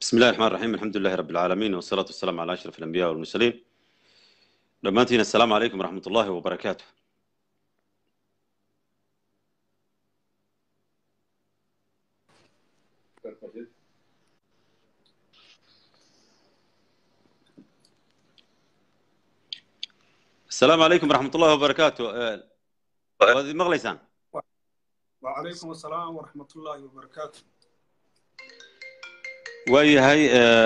بسم الله الرحمن الرحيم الحمد لله رب العالمين والصلاة والسلام على أشرف الأنبياء والمرسلين دمانتين السلام عليكم ورحمة الله وبركاته السلام عليكم ورحمة الله وبركاته آه، وهذه مغليسان وعليكم السلام ورحمة الله وبركاته waayahay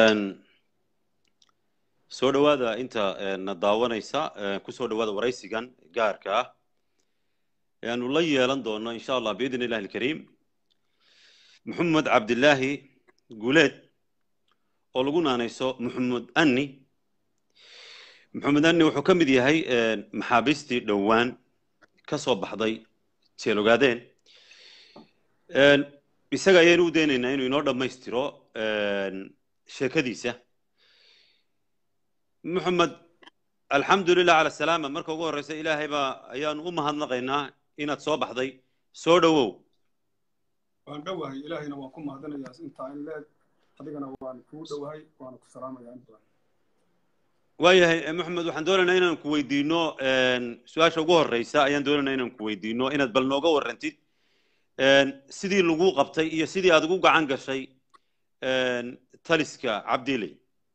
soo dhowaada inta na daawanaysa ku soo dhowaada waraysigan gaarka ah ee aanu la yeelan doono insha allah biidn illahi alkariim maxamed cabdilaahi guuleed oo lagu naanayso maxamed anni maxamed anni wuxuu ka mid yahay maxaabiistii dhowaan ka soo baxday jeelogaadeen isaga ayaynu u daynaynaa inuu inoo dhammaystiro sheekadiisa moxamed alxamdu lilah cala salaama marka ugu horreysa ilaahay baa ayaanu u mahadnaqaynaa inaad soo baxday soo dhowow waan dhowahay ilaahayna waan ku mahadinayaa intaa in leeg adigana waan kuu dhowahay waana ku salaamayaa in badan waayahay moxamed waxaan doonaynaa inaan ku weydiino su-aasha ugu horreysa ayaan doonaynaa inaan ku weydiino inaad bal nooga warrantid sidii lagu qabtay iyo sidii aad ugu gacan gashay taliska cabdiley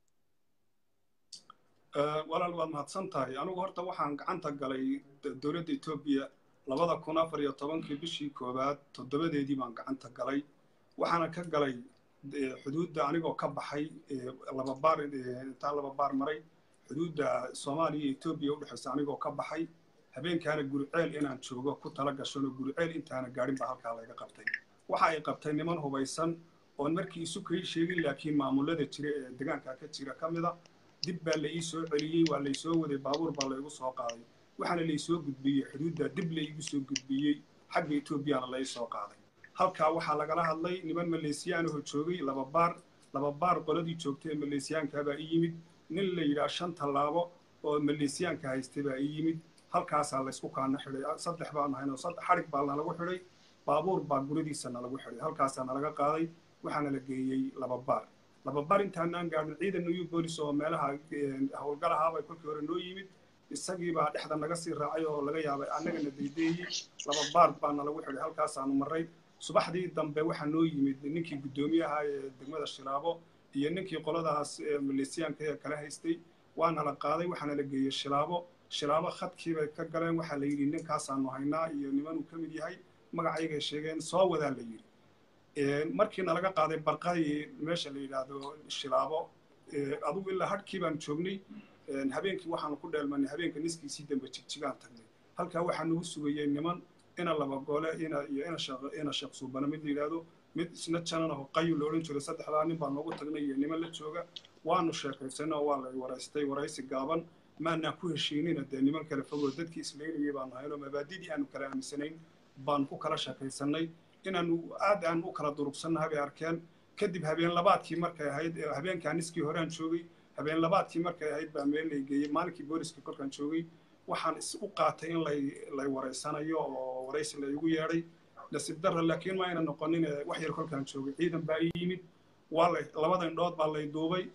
walaal waad mahadsan tahay anigu horta waxaan gacanta galay dowladda etoobiya labada kun afar iyo tobankii bishii koowaad toddobadeedii baan gacanta galay waxaana ka galay xuduudda anigoo ka baxay laba baar intaan laba baar maray xuduudda soomaaliya iyo etoobiya udhexaysa anigoo ka baxay habeenkaana guriceel inaan joogo ku tala gashanoo guriceel intaana gaadhin baa halkaa layga qabtay waxa ay qabtay niman hubaysan oon markii isu kay sheegin laakiin maamulada jira ee deegaanka ka jira ka mida dib baa la ii soo celiyey waa laysoo waday baabuur baa laygu soo qaaday waxaana laysoo gudbiyey xuduudda dib la iigu soo gudbiyey xagga etoobiyana la ii soo qaaday halkaa waxaa lagala hadlay niman maleesiyaanahoo joogay laba baar laba baar qoladii joogtay ee maleesiyaankaabaa ii yimid nin la yidhaah shan tallaabo oo maleesiyaanka haystay baa ii yimid halkaasaa laysku kaana xidhay saddex baan ahaynoo xadhig baa nalagu xidhay baabuur baa guradiisa nalagu xidhay halkaasaa nalaga qaaday waxaana la geeyey laba baar laba baar intaanaan gaadhin ciidan new bolis oo meelaha howlgalahaabay kolkii hore noo yimid isagiibaa dhexda naga sii raacay oo laga yaabay annagana daydeeyey laba baar baa nalagu xidhay halkaasaanu marray subaxdii dambe waxaa noo yimid ninkii guddoomiyaha ee degmada shilaabo iyo ninkii qoladaas maleesiyaanka ee kala haystay waana la qaaday waxaana la geeyey shilaabo shilaabo khadkii bay ka galeen waxaa la yidhi ninkaasaanu haynaa iyo nimanuu ka mid yahay magacaygay sheegeen soo wadaa la yidhi markiina laga qaaday barqadii meesha la yidhaahdo shilaabo adugu ilaa hadhkii baan joognay habeenkii waxaanu ku dheelmanay habeenka niskiisii dambe jigjigaan tagnay halkaa waxaa nagu sugayey niman ina laba goole ina iyo ina sheekh suubana mid la yidhaahdo mid isna jananaho qayu la odhan jiray saddexdaa nin baa noogu tagnay iyo niman la jooga waanu sheekaysanay oo waa la waraystay waraysi gaaban maanaan ku heshiinina dee niman kale fogoo dadkii isleynayay baanu haynoo mabaadidii aanu kala aaminsanayn baanu ku kala sheekaysanay inaanu aad aan u kala durugsannahay bay arkeen kadib habeen labaadkii markay ahayd habeenkaa niskii horaan joogay habeen labaadkii markay ahayd baa meel lay geeyey maalinkii booliska kolkaan joogay waxaan is u qaatay in lay lay waraysanayo oo waraysi laygu yeedhay nasiib darra laakiin ma ayna noqonin wax yar kolkaan joogay ciidan baa ii yimid waa lay labada indhood baa lay duubay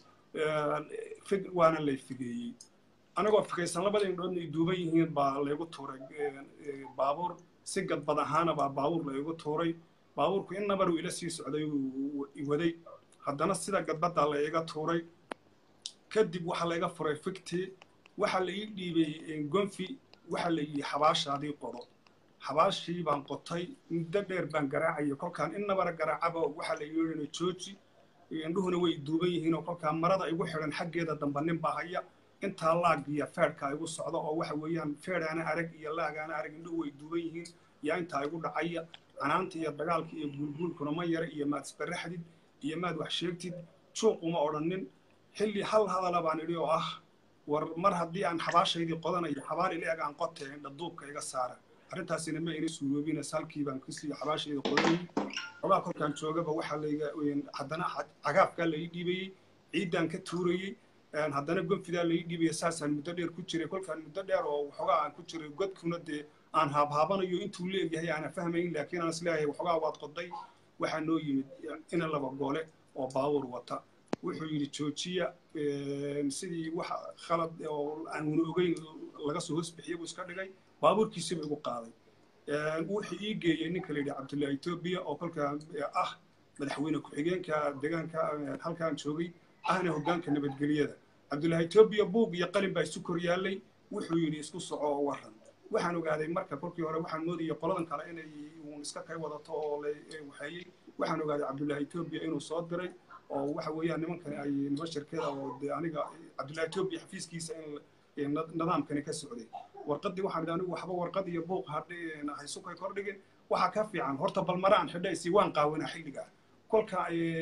fig waana lay figeeyey anigoo fikaysan labada indhoodna ay duuban yihiin baa laygu tuuray baabuur si gadbad ahaana baa baabuur laygu tuuray baabuurku in nabar uu ila sii socday uu waday haddana sida gadbaddaa la iga tuuray kadib waxaa layga furay figtii waxaa la ii dhiibay gonfi waxaa la yidhi xabaashaadii qodo xabaashii baan qotay muddo dheer baan garaacaya kolkaan in nabara garaacaba waxaa la yidhi jooji indhuhuna way duuban yihiin oo kolkaan marada igu xidhan xaggeeda damba nin baa haya intaa laag iyo feedhka igu socda oo waxa weeyaan feedhaana arag iyo laagaana arag indhuhu way duuban yihiin yaa intaa igu dhacaya canaanta iyo dagaalka iyo guulguulkuna ma yara iyo maad isbaraxdid iyo maad wax sheegtid juuq uma odhanin xilli hal hadala baan idhi oo ah war mar haddii aan xabaashaydii qodanayo xabaal ila eg aan qotee indhaduubka iga saara arrintaasina ma ina suuroobina salkii baan kasii xabaashayda qodanayay xogaa kolkaan joogaba waxaa layga haddana cagaafkaa la ii dhiibayey ciiddaan ka tuurayey haddana gonfidaa la ii dhiibaya saasaan muddo dheer ku jiray kolkaan muddo dheer oo waxoogaa aan ku jiray godkuna dee aan haabhaabanayo intuu leeyahay aana fahmayn laakiin aan isleeyahay waxoogaa waad qoday waxaa noo yimid ina laba goole oo baawur wata wuxuu yidhi joojiya sidii wax khalad oo aanuna ogeyn laga soo hoosbixiya buu iska dhigay baabuurkiisiba igu qaaday wuxuu ii geeyey ninka la yidhi cabdullahi etoobiya oo kolkaa ah madaxweyne ku-xigeenka deegaanka halkaan joogay ahna hoggaanka nabadgelyada cabdullahi etoobiya buug iyo qalin baa isu kor yaallay wuxuu yidhi isku soco oo waran waxaan ogaaday marka kolkii hore waxaan moodayay qoladan kale inay uun iska kay wadato oo la waxeeyey waxaan ogaaday cabdullahi etoobiya inuu soo diray oo waxa weeyaan nimankani ay niman shirkada oo dee aniga cabdullahi etoobiya xafiiskiisa in nidaamkani ka socday warqaddii waxaan idhi anigu waxba warqad iyo buuq haysukay kordhigin waxaa ka fiican horta balmaraan xidhaysi waan qaawanaa xilligaa kolka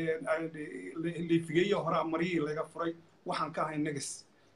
liifigeeyo horaa maryihii laga furay waxaan ka ahay negas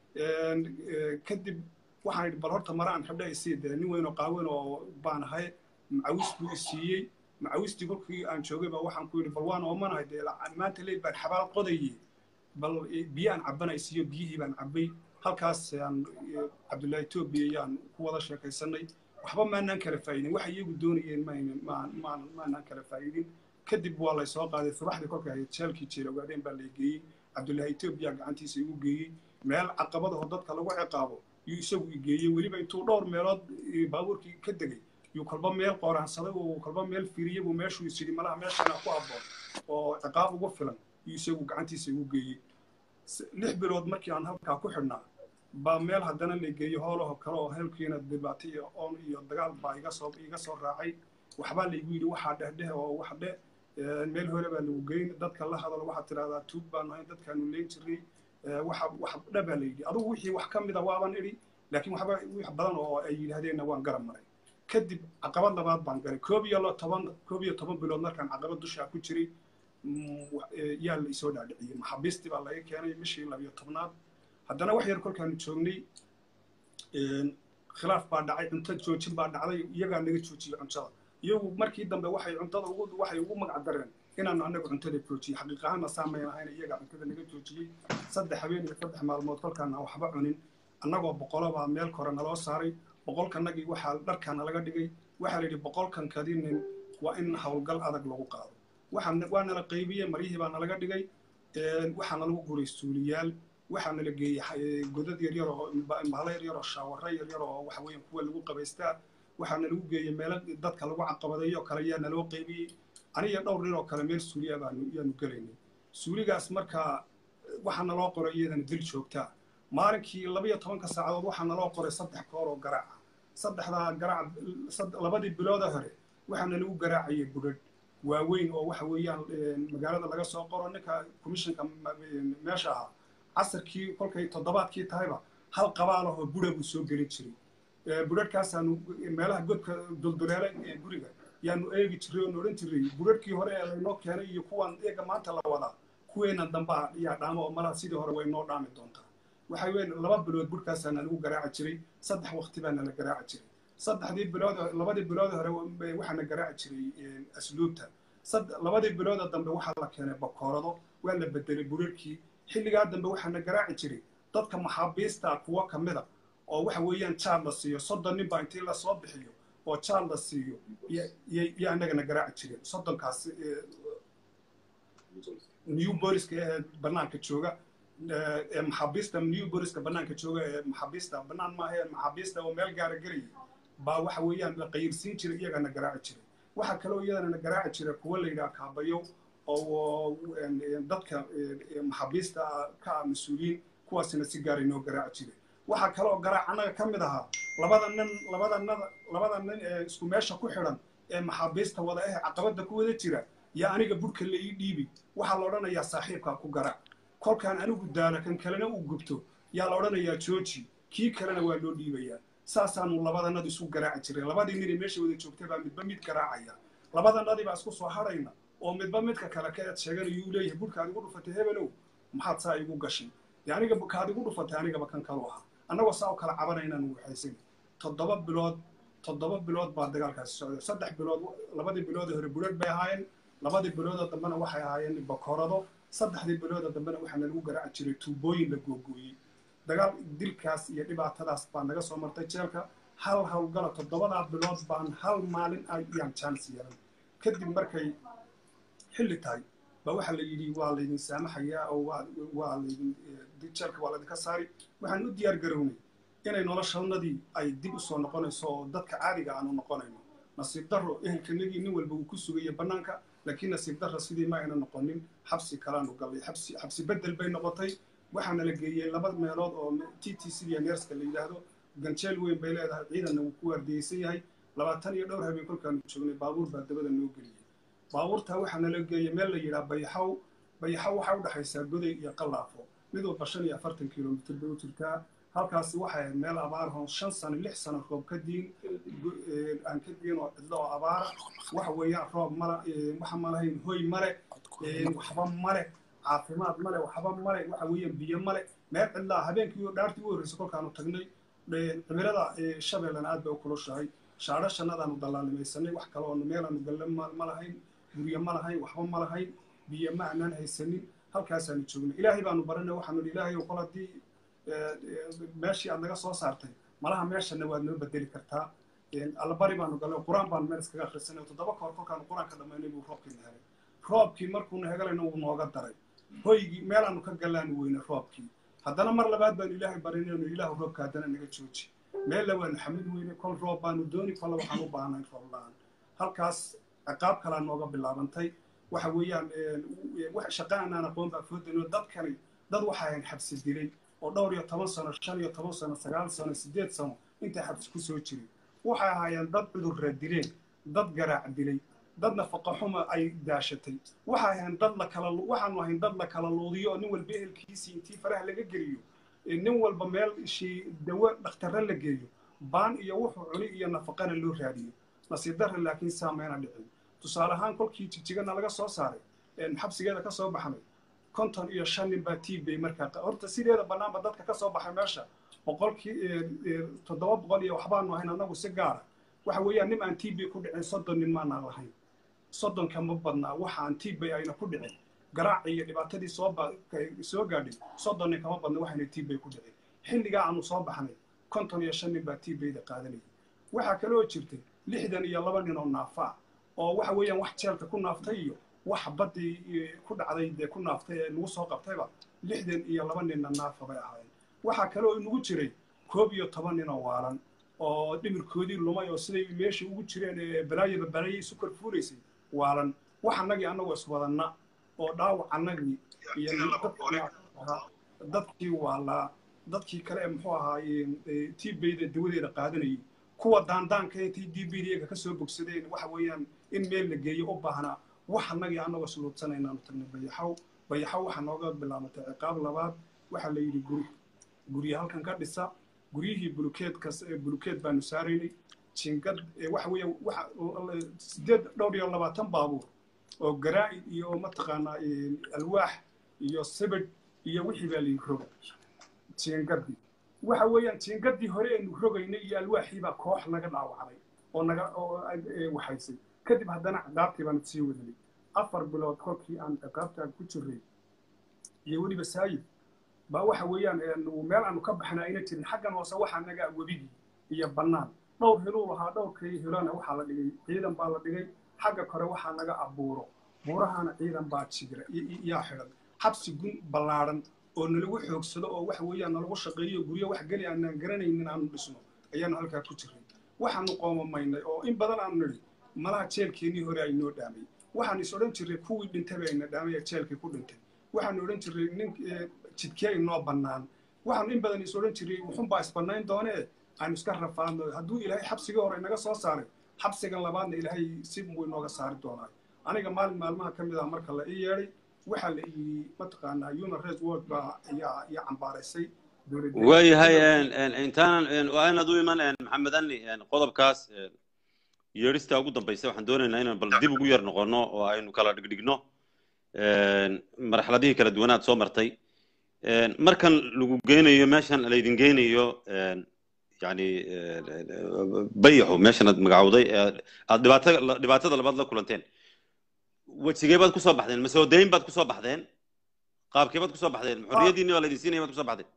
kadib waxaan idhi bal horta maraan xidhaysi dee nin weyn oo qaawan oo baan ahay macawis buu isiiyey macawistii kolkii aan joogay baa waxaan ku yidhi bal waan oomanahay dee maanta leey baan xabaal qodayey bal biyo aan cabana isiiyo biyihii baan cabbay halkaas aan cabdullahi etoobiya yaan ku wada sheekaysanay waxba maanaan kala faa'idin waxa iyagu doonayeen maanaan kala faa'idin kadib waa lay soo qaaday subaxdii kolka ahayd jeelkii jeela ogaadeen baa lay geeyey cabdullahi etoobiya gacantiisa igu geeyey meel caqabadaho dadka lagu ciqaabo yuu isagu i geeyey weliba intuu dhowr meelood baabuurkii ka degay yuu kolba meel qooraansaday oo kolba meel firiyey buu meeshuu is yidhi malaha meeshana ku abboon oo ciqaab ugu filan yuu isagu gacantiisa igu geeyey lix bilood markii aan halkaa ku xidhnaa baa meel haddana la geeyo hoolaho kale oo heelkiina dhibaato iyo oon iyo dagaal baa iga soo iga soo raacay waxbaa laygu yidhi waxaa dhehdheh oo wax dheh meel hore baa lagu geyn dadka la hadalo waxaad tidhahdaa tuug baan nahay dadkaanu leyn jiray waxa wax dhe baa la yidhi adugu wixii wax ka mida waaban idhi laakiin waxba wax badan oo ay yidhaahdeenna waan garab maray kadib caqabad labaad baan galay koob iyo toban koob iyo toban bilood markaan caqabad dushaa ku jiray yaa la isoo dhaadhiciyey maxaabiistii baa laga keenay bishii labiyo tobnaad haddana wax yar kolkaanu joognay khilaaf baa dhacay cunto joojin baa dhacday iyagaa naga joojiyey cuntada iyagu markii dambe waxay cuntada ugu waxay ugu magac dareen inaanu annaga cuntada joojiyey xaqiiq ahaanna saamayn ahayn iyagaa cuntada naga joojiyey saddex habeen iyo saddex maalmood kolkaan aan waxba cunin annagoo boqolabaa meel kore naloo saaray boqolkanagii waxaa dharkaana laga dhigay waxaa la yidhi boqolkan kadinin waa in howlgal adag lagu qaado waa nala qaybiyey maryihii baa nalaga dhigay waxaana lagu guray suuliyaal waxaa nala geeyey godad yaryar oo bahalo yaryar oo shaawaro yaryar oo waxa weeyaan kuwa lagu qabaystaa waxaana lagu geeyey meelo dadka lagu caqabadeeyo oo kale yaa naloo qaybiyey aniga dhowr nin oo kale meel suuliya baanu yaanu gelaynay suuligaas markaa waxaa naloo qoray iyadana dil joogtaa maalinkii labiyo tobanka saacadood waxaa naloo qoray saddex koor oo garaaca saddexdaa garaac labadii bilooda hore waxaana lagu garaacayay budhadh waaweyn oo waxa weeyaan magaalada laga soo qoro ninka commissionka meesha ahaa casarkii kolkay toddobaadkii tahayba hal qabaalahoo budha buu soo gelin jiray budhadhkaasaanu meelaha godka dulduleela ee guriga yaanu eegi jiray oonu odhan jiray budhadhkii hore ee laynoo keenay iyo kuwan eega maanta la wadaa kuweenan dambaa yaa dhaamo oo malaha sidii hore way noo dhaami doontaa waxa weyn laba bilood budhkaasaana lagu garaaci jiray saddex waqti baana la garaaci jiray saddexdii bilood labadii bilood hore waxaana garaaci jiray asluubta labadii bilooda dambe waxaa la keenay bakoorado waa la bedelay burarkii xilligaa dambe waxaana garaaci jiray dadka maxaabiista kuwo ka mida oo waxa weeyaan jaal la siiyo soddon nin baa intii lasoo bixiyo oo jaal la siiyo iyo annagana garaaci jireen soddonkaas new boriska ee bannaanka jooga maxaabiista new boriska bannaanka jooga ee maxaabiista bannaan maaha ee maxaabiista oo meel gaara gelayay baa waxa weeyaan la qayirsiin jiray iyagana garaaci jiray waxaa kaloo iyadana garaaci jira kuwa la yidhaha kaabayo oo dadka maxaabiista ka ah mas-uuliyiin kuwaasina si gaara inoo garaaci jiray waxaa kaloo garaac annaga ka mid ahaa labada nin labada nada labada nin ee isku meesha ku xidhan ee maxaabiista wada eh caqabadda ku wada jira yaa aniga budhka la ii dhiibi waxaa la odhanayaa saaxiibkaa ku garaac kolkaan anigu daala kan kalena uu gubto yaa la odhanayaa jooji kii kalena waa loo dhiibayaa saasaanu labadanadu isu garaaci jiray labadii ninay meesha wada joogtay baa midba mid garaacaya labadanadii baa isku soo hadhayna oo midba midka kale ka eed sheeganayo uu leeyahay budhkaad igu dhufatay hebelow maxaad saa igu gashay dee aniga kaad igu dhufatay anigaba kan kalu ahaa annagoo saa u kala cabanaynaanu waxaysan toddoba bilood toddoba bilood baa dagaalkaasi socday saddex bilood labadii biloodee hore budhadh bay ahaayeen labadii bilooda dambena waxay ahaayeen bakoorado saddexdii bilooda dambena waxaana lagu garaaci jiray tuubooyin la googooyey dagaal dilkaas iyo dhibaatadaas baa naga soo martay jeelka hal howlgala toddobadaa bilood baan hal maalin ayaan jaanis yeelan kadib markay xilli tahay ba waxaa la yidhi waa laydin saamaxayaa oo waa waa laydin jeelka waa laydinka saari waxaan u diyaar garownay inay noloshanadii ay dib usoo noqonayso oo dadka caadiga aanu noqonayno nasiib darro ehelkanagii nin walba uu ku sugaya bannaanka laakiin nasiib darro sidii ma ayna noqonin xabsi kalaanu gallay xabsi xabsi beddel bay noqotay waxaana la geeyey laba meelood oo t t c neerska la yidhaahdo ganjeel weyn bay leedahay ciidanna wuu ku waardiyeysan yahay labaatan iyo dhowr habeen kolkaanu joognay baabuur baa dabada noo geliyey baabuurtaa waxaa nala geeyey meel la yidhaha bayaxaw bayaxaw waxaa u dhexaysaa goday iyo qallaafo mid walba shan iyo afartan kilomitr bay u jirtaa halkaasi waxay ahayd meel abaarahoo shan sano lix sano roob ka diin aan ka diin oo cidlo oo abaara waxa weeyaan roob mala waxa malahayn hoy male waxba male caafimaad male waxba male waxa weeyaan biyo male meel cidlaa habeenkii dhaartii u horreysay kolkaanu tagnay cimilada shabeellana aad bay u kulushahay shaadho shannadaanu dallaalimaysanay wax kale oo meelaanu galle ma lahayn guryo ma lahayn waxba ma lahayn biyo ma aanaan haysanin halkaasaanu joognay ilaahay baanu baranay waxaanu idhi ilaahay kol haddii meeshii aad naga soo saartay malaha meeshana waad noo bedeli kartaa allabari baanu galay qur-aan baanu meel iskaga akhrisanay toddoba kahor kolkaanu qur-aanka dhammaynay buu roobkiina helay roobkii markuuna hegalayna wuu nooga daray hoygii meelaanu ka gallaanu weyne roobkii haddana mar labaad baanu ilaahay barinaynu ilaahu roobka haddana naga jooji meella waanu xamid weyne kol roob baanu dooni kolla waxaan u baahnay roob la-aan halkaas ciqaab kalaa nooga bilaabantay waxa weeyaan shaqa aanaan aqoon baa foodano dadkani dad waxaa ahayn xabsi dilay oo dhowr iyo toban sano shan iyo toban sano sagaal sano siddeed sano intay xabsi ku soo jiray waxay ahaayeen dad cudurra dileen dad garaac dilay dad nafaqa xuma ay daashatay waxay ahayn dad la kala waxaanu ahayn dad la kala luudiyo oo nin walba ehelkiisii intii faraha laga geliyo nin walba meel ishii dawo dhakhtarre la geeyo baan iyo wuxuu cuni iyo nafaqana loo raadiyo nasiib darre laakiin saamayna dhicin tusaale ahaan kolkii jigjigana laga soo saaray xabsigeeda ka soo baxnay konton iyo shan nin baa tbay markaa horta sideeda bannaanba dadka ka soo baxay meesha boqolkii toddoba boqol iyo waxbaanu ahayn annagu si gaara waxa weeyaan nin aan tb ku dhicin soddon nin maanaan lahayn soddonka ma badnaa waxa aan tbay ayna ku dhicin garaac iyo dhibaatadii soo soo gaadhay soddon nin kama badna waxayna tbay ku dhicin xilligaa aanu soo baxnay konton iyo shan nin baa tbayda qaadanayay waxaa kaloo jirtay lixdan iyo laba nin oo naafa oo waxa weeyaan wax jeelka ku naaftay iyo wax baddii ku dhacday dee ku naaftay ee nagu soo qabtayba lixdan iyo laba ninna naafa bay ahaayeen waxaa kaloo inagu jiray koob iyo toban nin oo waalan oo dhimirkoodii lumay oo siday meeshii ugu jireen ee balaayaba balaayay isu korfuulaysay waalan wax annagii annagoo iswadanna oo dhaawac annagii iyo dadkii waalaa dadkii kale ee muxuu ahaaye tbayda dawadeeda qaadanayay kuwa daandaanka intay dbdga ka soo bogsadeen waxa weeyaan in meel la geeyo u baahnaa wax annagii annagoo suluudsanaynaanu tagnay bayaxaw bayaxaw waxaa nooga bilaabatay ciqaab labaad waxaa la yidhi guri gurya halkan ka dhisa guryihii bulukeedkas bulukeed baanu saaraynay jingad waxa weeya waxa sideed dhowr iyo labaatan baabuur oo garaa'id iyo mataqaanaa alwaax iyo sibidh iyo wixii baa layi roga jingadii waxa weeyaan jingadii hore aynu rogaynay iyo alwaaxii baa koox naga dhaawacday oo naga oo waxaysay kadib haddana ciqaabtii baanu sii wadanay afar bilood kolkii aan ciqaabtaa ku jiray iyo weliba saayid baa waxa weeyaan meel aanu ka baxna ayna jirin xaggan hoose waxaa naga webigii iyo bannaan dhowr hiluu lahaa dhowrkii hilona waxaa la dhigay ciidan baa la dhigay xagga kore waxaa naga abuuro buurahana ciidan baa jira yaa xidhan xabsi gun ballaadhan oo nalagu xoogsado oo waxa weeyaan nalagu shaqeeyo guryo wax geli aanaan garanaynin aanu dhisno ayaanu halkaa ku jiray waxaanu qoomamaynay oo in badan aanu nidhi malaha jeelkeennii hore ay noo dhaamay waxaanu is odhan jirray kuwii dhintay bay ayna dhaamay ee jeelkii ku dhintay waxaanu odhan jirray nin jidkee inoo bannaan waxaanu in badan is odhan jirray wuxunbaa isbannayn doonee aanu iska rafaadno hadduu ilaahay xabsigii hore inaga soo saaray xabsigan labaadna ilaahay si buu inooga saari doonaa aniga maalin maalmaha ka mid ah marka la ii yeedhay waxaa la yidhi mataqaanaa human rights watch baa ayaa ayaa cambaaraysay waayahay intaanan waa inaad u iman maxamed ani qodobkaas yeedhistaa ugu dambaysa waxaan doonaynaa inaan bal dib ugu yar noqono oo aynu kala dhigdhigno marxaladihii kala duwanaad soo martay markan lagu geynayo meeshan laydin geynayo yani bayaxu meeshan aad magacowday aad dhibaatada dhibaatada labaad la kulanteen wejigee baad kusoo baxdeen masoodayn baad kusoo baxdeen qaabkee baad kusoo baxdeen xorriyadiinni waa laydin siinaya baad kusoo baxdeen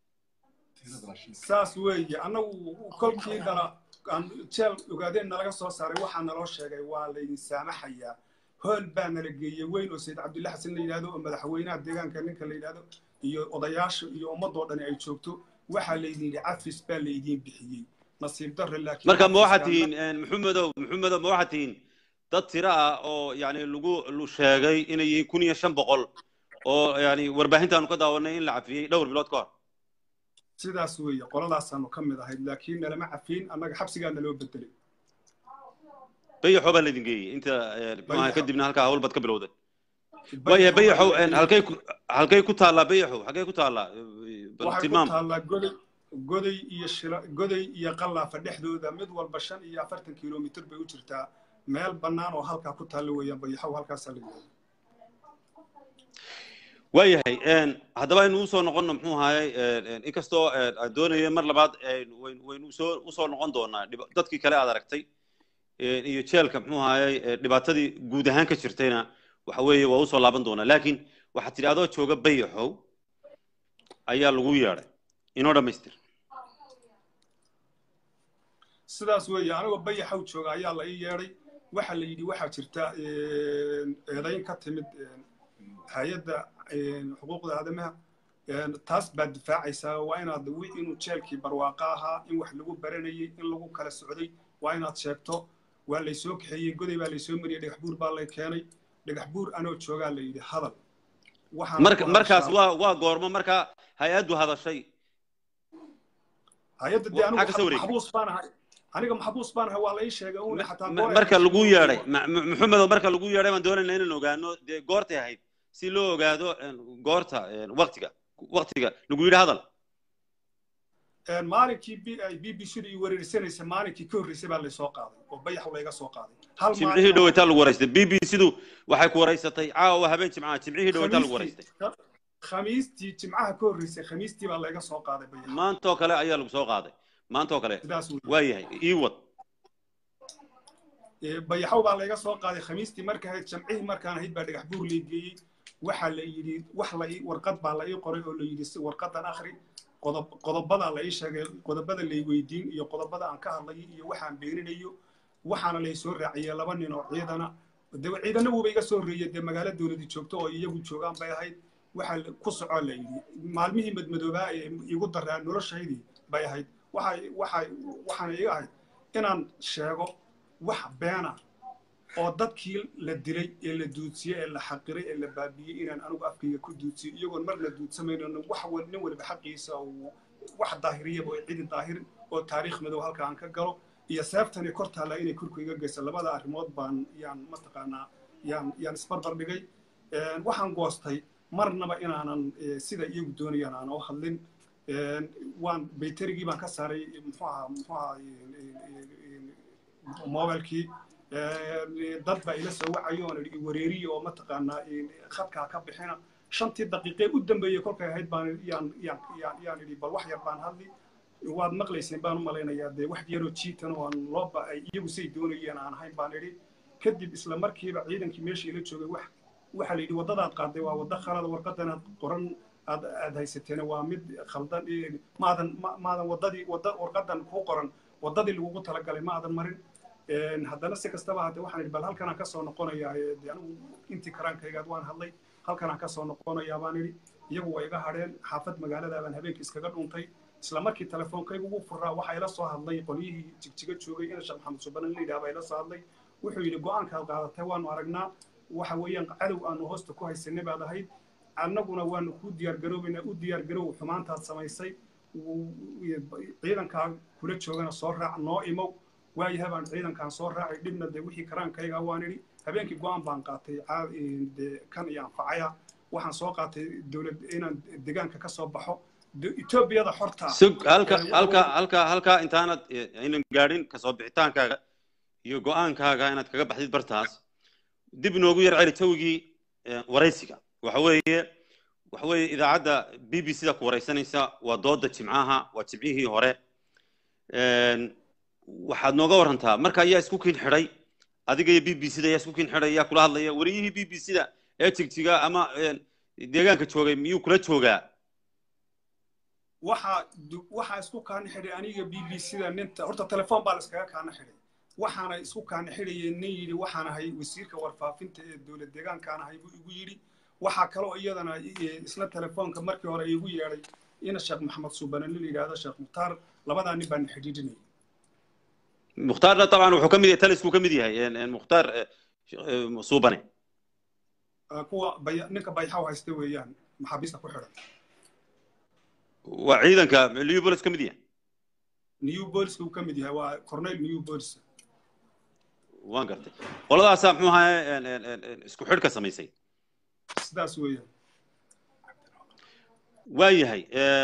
saas weeye annagu kolkii dala aan jeel ogaadeen nalaga soo saaray waxaa naloo sheegay waa laydin saamaxayaa hool baa nala geeyey weyn oo sayid cabdulla xasan la yidhahdo oo madaxweynaha deegaanka ninka la yidhahdo iyo odayaasha iyo ummadoo dhani ay joogto waxaa laydin yidhi cafis baa laydiin bixiyey nasiib darre laakiin marka ma waxaad cafiskaan- tihiin maxamedow maxamedow ma waxaad tihiin dad tiro ah oo yani lagu lu sheegay inay yihiin kun iyo shan boqol oo yani warbaahintaanu ka daawanay in la cafiyey dhowr bilood ka hor sidaas weeye qoladaasaanu ka mid ahayd laakiin nalama cafiin annaga xabsigaa naloo bedelay bayaxoo baa laydin geeyey inta eh, muxuu ahaa, Bayaxo. kadibna halkaa hawlbad ka bilowday waayahay bayaxow en, halkay ku halkay ku taallaa bayaxow halkay ku taallaa Eh, bal waxay ku tilmaam taallaa goday goday iyo shila goday iyo qallaafa dhexdooda mid walba shan iyo afartan kilomitir bay u jirtaa meel bannaan oo halkaa ku taalla weeyaan bayaxow halkaasaa la yidhahda waayahay en, haddaba aynu usoo noqonno muxuu ahaayey en, en, inkastoo en, aan doonaya mar labaad en, wayn- waynu usoo usoo noqon doonaa dhib- dadkii kale aad aragtay en, iyo jeelka muxuu ahaayey eh, dhibaatadii guud ahaan ka jirtayna waxa weeye waa usoo laaban doonaa laakiin waxaad tidhi adoo jooga bayaxow ayaa lagu yeedhay inoo dhammaystir sidaas weeye anigoo bayaxow jooga ayaa la ii yeedhay waxaa la yidhi waxaa jirta eedayn ka timid hay-adda xuquuqda aadamaha taas baad difaacaysaa waa inaad wi- inuu jeelkii barwaaqo ahaa in wax lagu baranayay in lagu kala socday waa inaad sheegto waa laysoo kaxeeyey goday baa laysoo mariyey dhagax buur baa lay keenay dhagax buur anoo joogaa la yidhi hadal Waxaan marka ku markaas hadashaa- waa waa goormo markaa hay-addu hadashay hay-adda dee anigu maxaa ka soo wareegay? maxbuus baan ahay aniga maxbuus baan ahay waa la ii sheegay uuna xataa Ma- goor ay marka hayso lagu oo- yeedhay Ma- Ma- maxamedow marka lagu yeedhay baan doonaynaa inaan ogaano dee goortay ahayd si loo ogaado en, goorta en, waktiga waktiga lagu yidhi hadal Een, maalinkii b ay b b c da ii wareersanaysa maalinkii ka horreysay baa laysoo qaaday oo bayax layga soo qaaday hal jimcihii maalin- dhaweytaa lagu waraystay b b c-du waxay ku waraysatay caawa habeen jimcaha jimcihii dhaweytaa lagu waraystay Khamiistii- khamiistii jimcaha ka horreysay khamiistii baa layga soo qaaday bayax maantoo kale ayaa lagu soo qaaday maantoo kale sidaas wey waayahay ii wad Ee, bayaxow baa layga soo qaaday khamiistii marka ahayd jamcihii markaan ahayd baa dhagax buur lay geeyey waxaa la yidhi wax la ii warqad baa la ii qoray oo la yidhi si warqadan akhri qodob qodobadaa la ii sheegay qodobada lay weydiin iyo qodobada aan ka hadlayo iyo waxaan beeninayo waxaana lay soo raaciyey laba nin oo ciidana de ciidana wuuba iga soo horreeyey dee magaalo dowladi joogto oo iyagu joogaan bay ahayd waxaa la- ku socoo la yidhi maalmihii madmadoobaa ee igu daraa noloshaydii bay ahayd waxay waxay waxaana iga ahayd inaan sheego wax beena oo dadkii la dilay ee la duudsiyey ee la xaqiray ee la baabiyey inaan anigu afkayga ku duudsiyo iyagoon marna duudsamayno wax wal- nin waliba xaqiisa uu wax daahiriyaba oo cidi daahirin oo taariikh madow halka aan ka galo iyo seeftani kor taalla inay korku iga geysa labada arrimood baan yaan mataqaanaa yaan yaan isbarbar dhigay Een, waxaan goostay marnaba inaanan eh, sida iyagu doonayaan aan u hadlin Een, waan bayterigii baan ka saaray muxuu ahaa muxuu ahaa mobilkii dad baa ila soo wacayo oon idhi wareeriye oo mataqaanaa khadkaa ka bixina shantii daqiiqee u dambeeyey kolkay ahayd baan yaan yaan yaan yaan idhi bal wax yar baan hadli waad maqlayseen baan u malaynayaa dee wax yaroo jiitan oo aan loo ba ay iyagu say doonayeen aan ahayn baan idhi kadib isla markiiba ciidankii meesha ila joogay wax waxaa la yidhi waddadaad qaaday waa waddo khalada warqadanaad qoran aad aad haysateen waa mid khaldan eh, maadan ma- maadan waddadii wadda warqadan kuu qoran waddadii lagugu talagalay ma aadan marin Een, haddana si kastaba haddee waxaan idhi bal halkanaan kasoo noqonayaa ee, dee anigu intii karaankaygaad waan hadlay halkanaan kasoo noqonayaa baan idhi iyagu waa iga hadheen xaafad magaalada baan habeenkii iskaga dhuntay isla markii telefoonkaygu ugu furaa waxaa ila soo hadlay qolyihii jigjiga joogay ina sheekh maxamed subanan la yidhaha baa ila soo hadlay wuxuu yidhi go-aankaad qaadatay waanu aragnaa waxa weeyaan cadow aanu hoosta ku haysanay baad ahayd annaguna waanu kuu diyaargaroobaynaa u diyaargaroow xumaantaad samaysay wuu- ciidankaa kula joogana soo raac noo imow waayahay baan ciidankaan soo raacay dhibna dee wixii karaankayga waan idhi habeenkii go-aan baan qaatay caa- dee kan iyo anfacaya waxaan soo qaatay dowlad inaan deegaanka ka soo baxo De- etoobiyada xorta sug halka Ee, waxa halka weeye- halka halka intaanad eh, aynan gaadhin kasoo bixitaankaaga iyo go-aankaaga inaad kaga baxdid bartaas dib inoogu yar celi jawigii eh, waraysiga waxa weeye waxa weeye idaacadda b b c da ku waraysanaysa waa dooda jimcaha waa jimcihii hore Een, waxaad nooga warantaa marka ayaa isku kin xidhay adiga iyo b b c da ayaa isku kin xidhay ayaa kula hadlaya wariyihii b b c da ee jigjiga ama een, deegaanka joogay miyuu kula joogaa waxaa du- waxaa isku kaana xidhay aniga b b c da ninta horta telefoon baa la iskaga kaana xidhay waxaana isku kaana xidhayeen nin yidhi waxaan ahay wasiirka warfaafinta ee dowlad deegaankaan ahay buu igu yidhi waxaa kaloo iyadana isla telefoonka markii hore igu yeedhay ina sheekh maxamed suubane nin la yidhaahdo sheekh mukhtaar labadaa nin baan xidhiidhinayay mukhtaarna dabcan wuxuu ka mid yahay talisku ka mid yahay mukhtaar suubane kuwa bay ninka bayxaw haysta weeyaan maxaabiista ku xidhan waa ciidanka new bolis ka mid yahay new boliska uu ka mid yahay waa cornel new bolis waan gartay qoladaasaa muxuu ahaye isku xidhka samaysay sidaas weeyaan waa yahay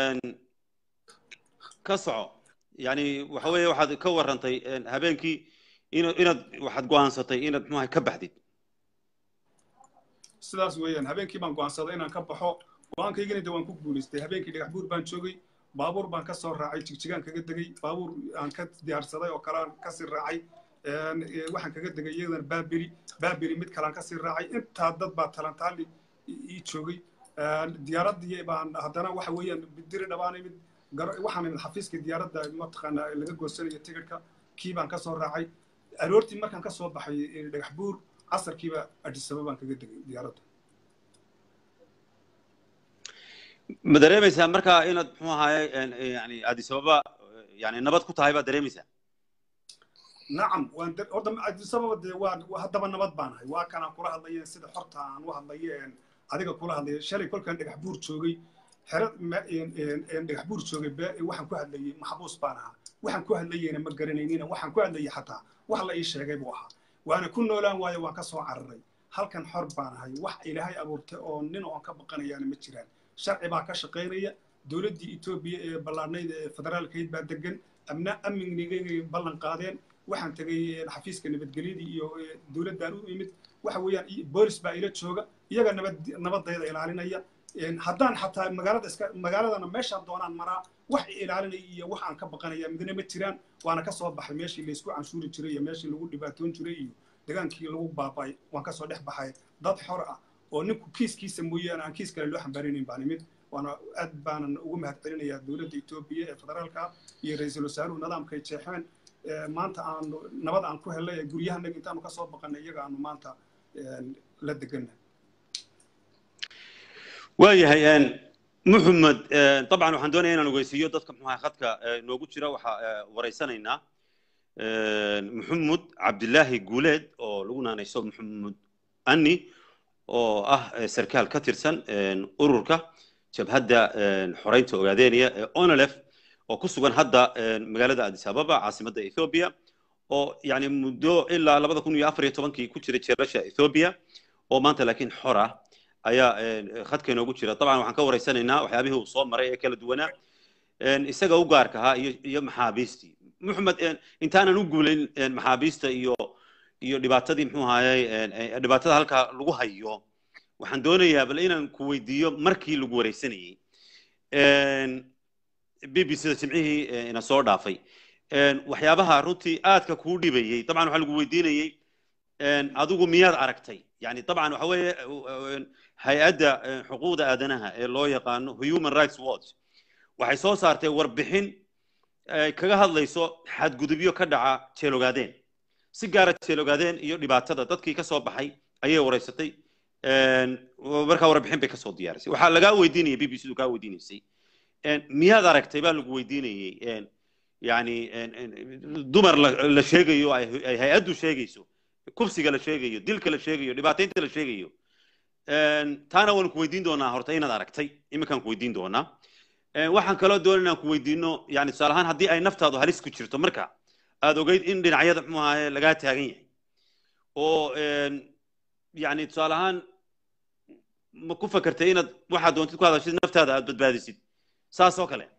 ka soco yani waxa weeye waxaad ka warrantay habeenkii in inaad waxaad go'aansatay inaad muxuu ahay ka baxdid sidaas weeyaan habeenkii baan go'aansaday inaan ka baxo go-aankaygana de waan ku guulaystay habeenkii dhagax buur baan joogay baabuur baan ka soo raacay jigjigaan kaga degay baabuur aan ka diyaarsaday oo kale aan kasii raacay waxaan kaga degay iyadana baaberi baaberi mid kalean kasii raacay intaa dad baa talantaali ii joogay diyaaraddii baan haddana waxa weeyaan diri dhabaan imid waxaan imid xafiiska diyaaradda mataqaana laga goosanayo tigidhka kii baan kasoo raacay aroortii markaan kasoo baxay dhagax buur casarkiiba adisaba baan kaga degay diyaaradda ma dareemaysaa markaa inaad muxuu ahaye yani addis ababa yani nabad ku tahay baad dareemaysaa nacam waan horta addis ababa dee waa haddaba nabad baan ahay waa kanaan kula hadlaye sida xorta aan u hadlaye adiga kula hadlaya shalay kolkaan dhagax buur joogay xero dhagax buur joogay waxaan ku hadlayay maxbuus baan ahaa waxaan ku hadlayeyna ma garanaynina waxaan ku hadlayay xataa wax la ii sheegay buu ahaa waana ku noolaan waayo waan ka soo cararay halkan xor baan ahay wax ilaahay abuurtay oo nin oon ka baqanayaana ma jiraan sharci baa ka shaqaynaya dowladdii etoobiya ee ballaarnayda ee federaalkayd baa degan amna amnigay ballan qaadeen waxaan tegay xafiiska nabadgelyadii iyo dowladdaan u imid waxa weeyaan boolis baa ila jooga iyaga nabad nabadayda ilaalinaya haddaan xataa magaalada iska magaaladana meeshaan doonaan maraa wax ilaalinaya iyo wax aan ka baqanaya midna ma jiraan waana ka soo baxay meeshii laysku canshuuri jiray iyo meeshii lagu dhibaatoon jiray iyo degaankii lagu baaba'ay waan kasoo dhex baxay dad xor ah oo ninku kiiskiisa mooyaane aan kiis kale loo xambaarinayn baan imid waana aad baanan ugu mahad celinayaa dowladda etoobiya ee federaalka iyo ra-iisul wasaaruhu nidaamkay jeexeen maanta aanu nabad aan ku helnay ee guryahanaga intaanu ka soo baqanay iyaga aanu maanta la deganna waayahay muxamed dabcan waxaan doonaya inaan ogeysiiyo dadka muxuu khadka noogu jira waxaa waraysanaynaa maxamed cabdilaahi guuleed oo lagu naanayso maxamed ani oo ah sarkaal ka tirsan ururka jabhadda xoreynta ogaadeeniya ee onolef oo ku sugan hadda magaalada addis ababa caasimadda ethoobia oo yani muddo ilaa labada kun iyo afar iyo tobankii ku jira jeerasha ethoobia oo maanta laakiin xor ah ayaa khadka inoogu jira dabcan waxaan ka waraysanaynaa waxyaabihii uu soo maray ee kala duwanaa isaga u gaarka ahaa iyo iyo maxaabiistii maxamed intaanan u guulayn maxaabiista iyo iyo dhibaatadii muxuu ahaayey dhibaatada halkaa lagu hayo waxaan doonayaa bal inaan ku weydiiyo markii lagu wareysanayey b b c da jimcihii ina soo dhaafay waxyaabaha runtii aadka kuu dhibayey dabcan waxaa lagu weydiinayey adigu miyaad aragtay yani dabcan waxa weeye hay-adda xuquuqda aadanaha ee loo yaqaano human rights watch waxay soo saartay warbixin kaga hadlayso xadgudubyo ka dhaca jeelogaadeen si gaara jeelogaadeen iyo dhibaatada dadkii ka soo baxay ayay wareysatay markaa warbixin bay kasoo diyaarisay waxaa lagaa weydiinayay b b c du kaa weydiinaysay miyaad aragtay baa lagu weydiinayey yani dumar la sheegayo ay hay-addu sheegayso kubsiga la sheegayo dilka la sheegayo dhibaataynta la sheegayo taana waanu ku weydiin doonaa horta inaad aragtay iminkaan ku weydiin doonaa waxaan kaloo doona inaan ku weydiino yani tusaale ahaan haddii ay naftaadu halis ku jirto marka aad ogeyd in dhinacyada muxuu ahaye lagaa taagan yahay oo yani tusaale ahaan ma ku fakertay inaad waxaad doontid ku hadashid naftaada aad badbaadisid saas oo kale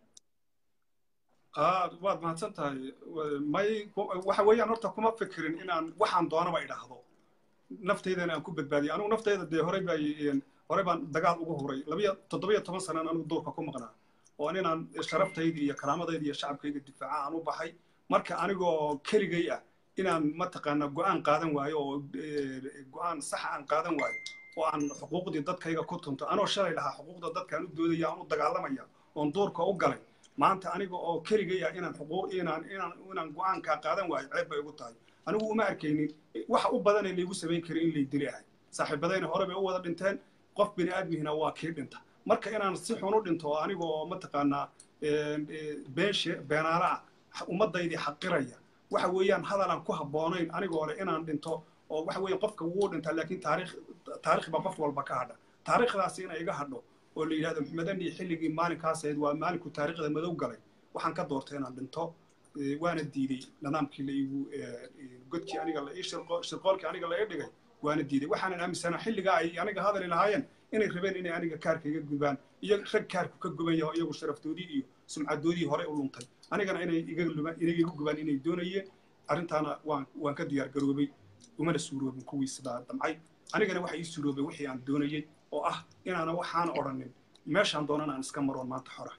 waad mahadsan tahay may waxa weeyaan horta kuma fikirin inaan waxaan doonaba idhaahdo naftaydana aan ku badbaadiyo anigu naftayda dee horey baa horey baan dagaal ugu huray labiyo toddobiyo toban sanaan anigu duurka ku maqnaa oo inaan sharaftayda iyo karaamadayda iyo shacabkayga difaaca aan u baxay marka anigoo keligay ah inaan mataqaana go'aan qaadan waayo oo go'aan saxa aan qaadan waayo oo aan xuquuqdii dadkayga ku tunto anoo shalay lahaa xuquuqda dadkaan u doodaya aan u dagaalamaya oon duurka u galay maanta aniga oo keligaya inaan xuquuq inaan inaan inaan go-aankaa qaadan waayo ceeb bay ugu tahay anigu uma arkaynin waxa u badan ee laygu samayn karin in lay dili ahay saaxiibadayna hore bay u wada dhinteen qof bini aadmihina waa kii dhinta marka inaan si xun u dhinto aniga oo mataqaanaa beenshe beenaala ah ummadaydii xaqiraya waxa weeyaan hadalaan ku habboonayn anigoo leh inaan dhinto oo waxa weeye qofka wuu dhintaa laakiin taariikh taariikh baa qof walba ka hadha taariikhdaasi inay iga hadho oo la yidhahdo maxmedani xilligii maalinkaas ahayd waa maalinku taariikhda madow galay waxaan ka doortay inaan dhinto waana diiday nidaamkii la igu godkii aniga la ii shirqoolkii aniga la ii dhigay waana diiday waxaanan aaminsanaa xilligaa ay aniga hadali lahaayeen inay rabeen inay aniga kaarka iga gubaan iyo rag kaarku ka guban yaho iyagu sharaftoodii iyo sumcadoodii hore u luntay anigana inay iga lumaan inay iga gubaan inay doonayeen arrintaana waan waan ka diyaar garoobay umana suuroobin kuwii sidaa damcay anigana waxa ii suuroobay wixii aan doonayey oo ah inaana waxaan odhanin meeshaan doonan aan iska maroon maanta xora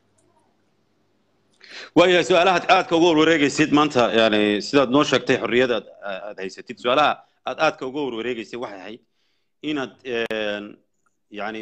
waayahay su-aalaha aadka uga warwareegaysid maanta yani sidaad noo sheegtay xorriyada aad haysatid su-aalaha aad aadka uga warwareegaysay waxay ahayd inaad yani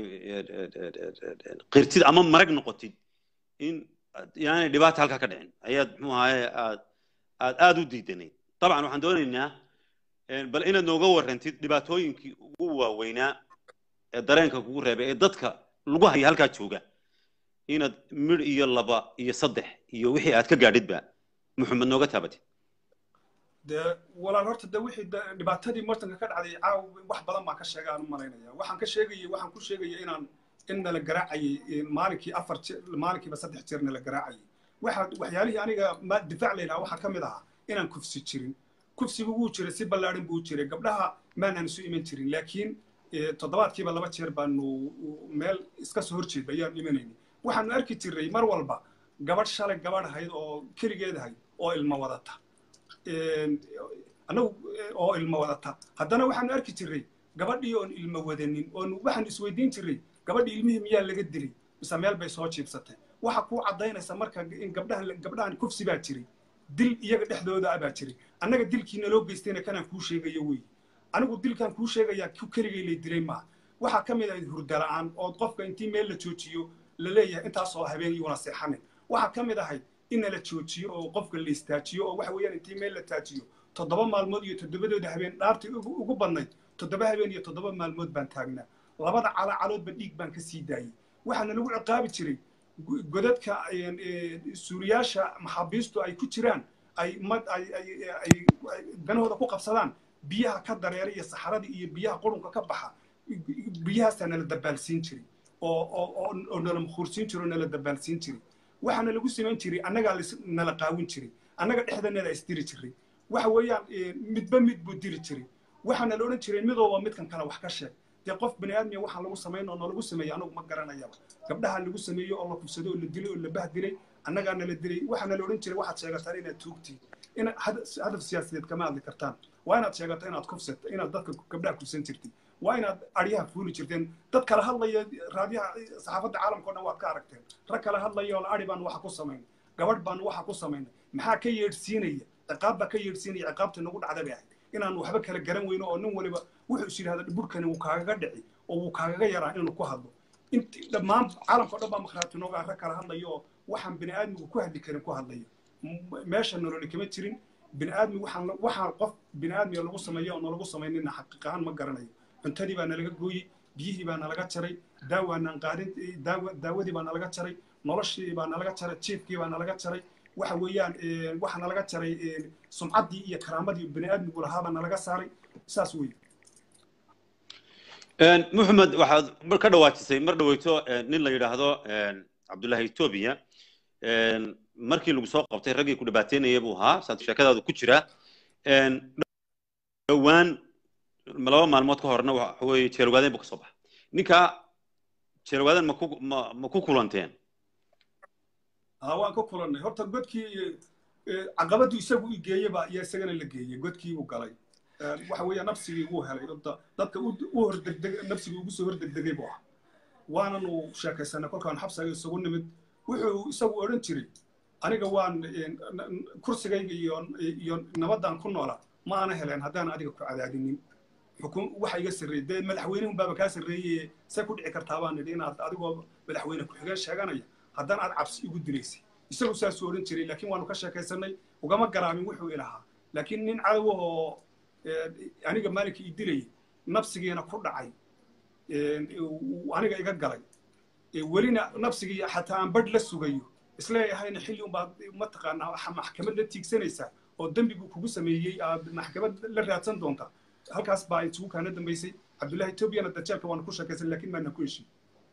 qirtid ama marag noqotid in yani dhibaata halkaa ka dhicin ayaad muxuu ahaye aad aad aada u diidanayd dabcan waxaan doonaynaa bal inaad nooga warrantid dhibaatooyinkii ugu waaweynaa ee dareenka kugu reebay ee dadka lagu haya halkaa jooga inaad midh iyo laba iyo saddex iyo wixii aad ka gaadhidba muxamed nooga taabatid dee walaal horta de wixii dhibaatadii martanka ka dhacday caaw wax badan baan ka sheegay aan u malaynaya waxaan ka sheegayay waxaan ku sheegaya inaan in nala garaacayay maalinkii afar jeer maalinkiiba saddex jeer nala garaacayay waxa waxyaalihii aniga difaac laylaha waxaa ka mid ahaa inaan kufsi jirin kufsigu wuu jiray si ballaadhan buu jiray gabdhaha maanaan isu iman jirin laakiin toddobaadkiiba laba jeer baanu meel iska soo horjeed ayaan imanayni waxaanu arki jirray mar walba gabadh shalay gabadh ahayd oo keligeed ahayd oo ilmo wadata annagu oo ilmo wadata haddana waxaanu arki jirray gabadhii oon ilmo wadanin oon waxaanu isweydiin jirray gabadhii ilmihii miyaa laga dilay mise meel bay soo jiibsatay waxa kuu caddaynaysa marka in gabdhahan gabdhahan kufsi baa jiray dil iyaga dhexdooda ah baa jiray annaga dilkiina loo geystayna kanaan kuu sheegayo wey anigu dilkan kuu sheegayaa ku keligay lay dilay maaha waxaa ka mid ahayd hurda la'aan ood qofka intii meel la joojiyo la leeyahay intaasoo habeen iyuuna seexanin waxaa ka mid ahayd inna la joojiyo oo qofka la istaajiyo oo waxa weeyaan intii meel la taajiyo toddoba maalmood iyo toddobadooda habeen dhaartii ugu badnayd toddoba habeen iyo toddoba maalmood baan taagnaa labada calacaloodba dhiig baan ka sii daayey waxaana lagu ciqaabi jiray godadka suuriyaasha maxaabiistu ay ku jiraan ay ay ganahooda ku qabsadaan biyaha ka dareera iyo saxaradii iyo biyaha qurunka ka baxa biyahaasaa nala dabaalsiin jiray oo nala mukhuursiin jiray oo nala dabaalsiin jiray waxaana lagu samayn jiray annagaa nala qaawin jiray annaga dhexdanada isdiri jiray waxa weeyaan midba mid buu diri jiray waxaana la odhan jiray midooba midkan kale wax ka sheeg dee qof bini aadmiya waxaan lagu samayn oo nalagu sameeyey anagu ma garanayaba gabdhaha lagu sameeyo oo la kufsado oo la dilay oo la bahdilay annagaa nala dilay waxaana la odhan jiray waxaad sheegataan inaad tuugtiin in hadaf siyaasadeed kama hadli kartaan waa inaad sheegato inaad kufsato inaad dadka gabdhaha kufsan jirtid waa inaad aryaha fuuli jirteen dad kala hadlaya raadiyaha saxaafadda caalamka o dhan waad ka aragteen rag kala hadlaya oo ari baan waxa ku samaynay gabadh baan waxa ku samaynay maxaa ka yeedhsiinaya ciqaab baa ka yeedhsiinaya ciqaabta nagu dhacda bay ahayd inaan waxba kala garan weyno oo nin waliba wuxuu is yidhahda burkani wuu kaagaga dhici oo wuu kaagaga yaraa inuu ku hadlo inti dhammaan caalamka o dhan baa makhraati nooga rag kala hadlaya oo waxaan bini aadmigu ku hadli karin ku hadlaya meesha nololi kama jirin bini aadmi waxaan waxaan qof bini aadmiga lagu sameeyo oo nalagu samaynina xaqiiq ahaan ma garanayo cuntadii baa nalaga gooyey biyihii baa nalaga jaray daawaanaan qaadin daawa daawadii baa nalaga jaray noloshii baa nalaga jaray jiifkii baa nalaga jaray waxa weeyaan waxa nalaga jaray sumcaddii iyo karaamadii bini aadmigu lahaabaa nalaga saaray saas weeye muxamed waxaad ka dhawaajisay mar dhaweyto nin la yidhaahdo cabdullahi etoobiya markii lagu soo qabtay raggii ku dhibaateynaya buu ahaa saad sheekadaadu ku jira dhowaan laba maalmood ka horna waxa weeye jeelogaaden buu ka soo baxay ninka jeelogaaden ma ku ma ma ku kulanteen haa waan ku kulannay horta godkii caqabaddu isagu i geeyeba iyo isagana la geeyey godkii uu galay waxa weeya nafsigii wuu helay dadka u hordegdeg nafsigii ugu soo hordegdegay buu ahaa waanan uu sheekaysanay kolkaan xabsaga isugu nimid wuxuu isagu odhan jiray aniga waan kursigayga iyo iyo nabaddan ku noolaa ma aana heleen haddaan adiga ku cadaadinin xukun waxa iga sarreeyey dee madaxweynihun baaba kaa sarreeyey see ku dhici kartaa baan nidhi inaad adigoo madaxweyne ku-xigeen sheeganaya haddana aad cabsi igu dilaysay isagu saasuu odhan jiray laakiin waanu ka sheekaysanay ugama garaamin wuxuu ilahaa laakiin nin cadow oo aniga maalinka ii dilayay nafsigiina ku dhacay aniga iga galay welina nafsigii xataa aan badh la sugayo isleeyahayna xilli unbaad mataqaanaa maxkamad la tiigsanaysaa oo dembigu kugu sameeyey aad maxkamad la raadsan doonta halkaas baa isugu kaana dambaysay cabdullahi etoobiyana dajaalka waana ku sheekaysan laakiin maana ku heshin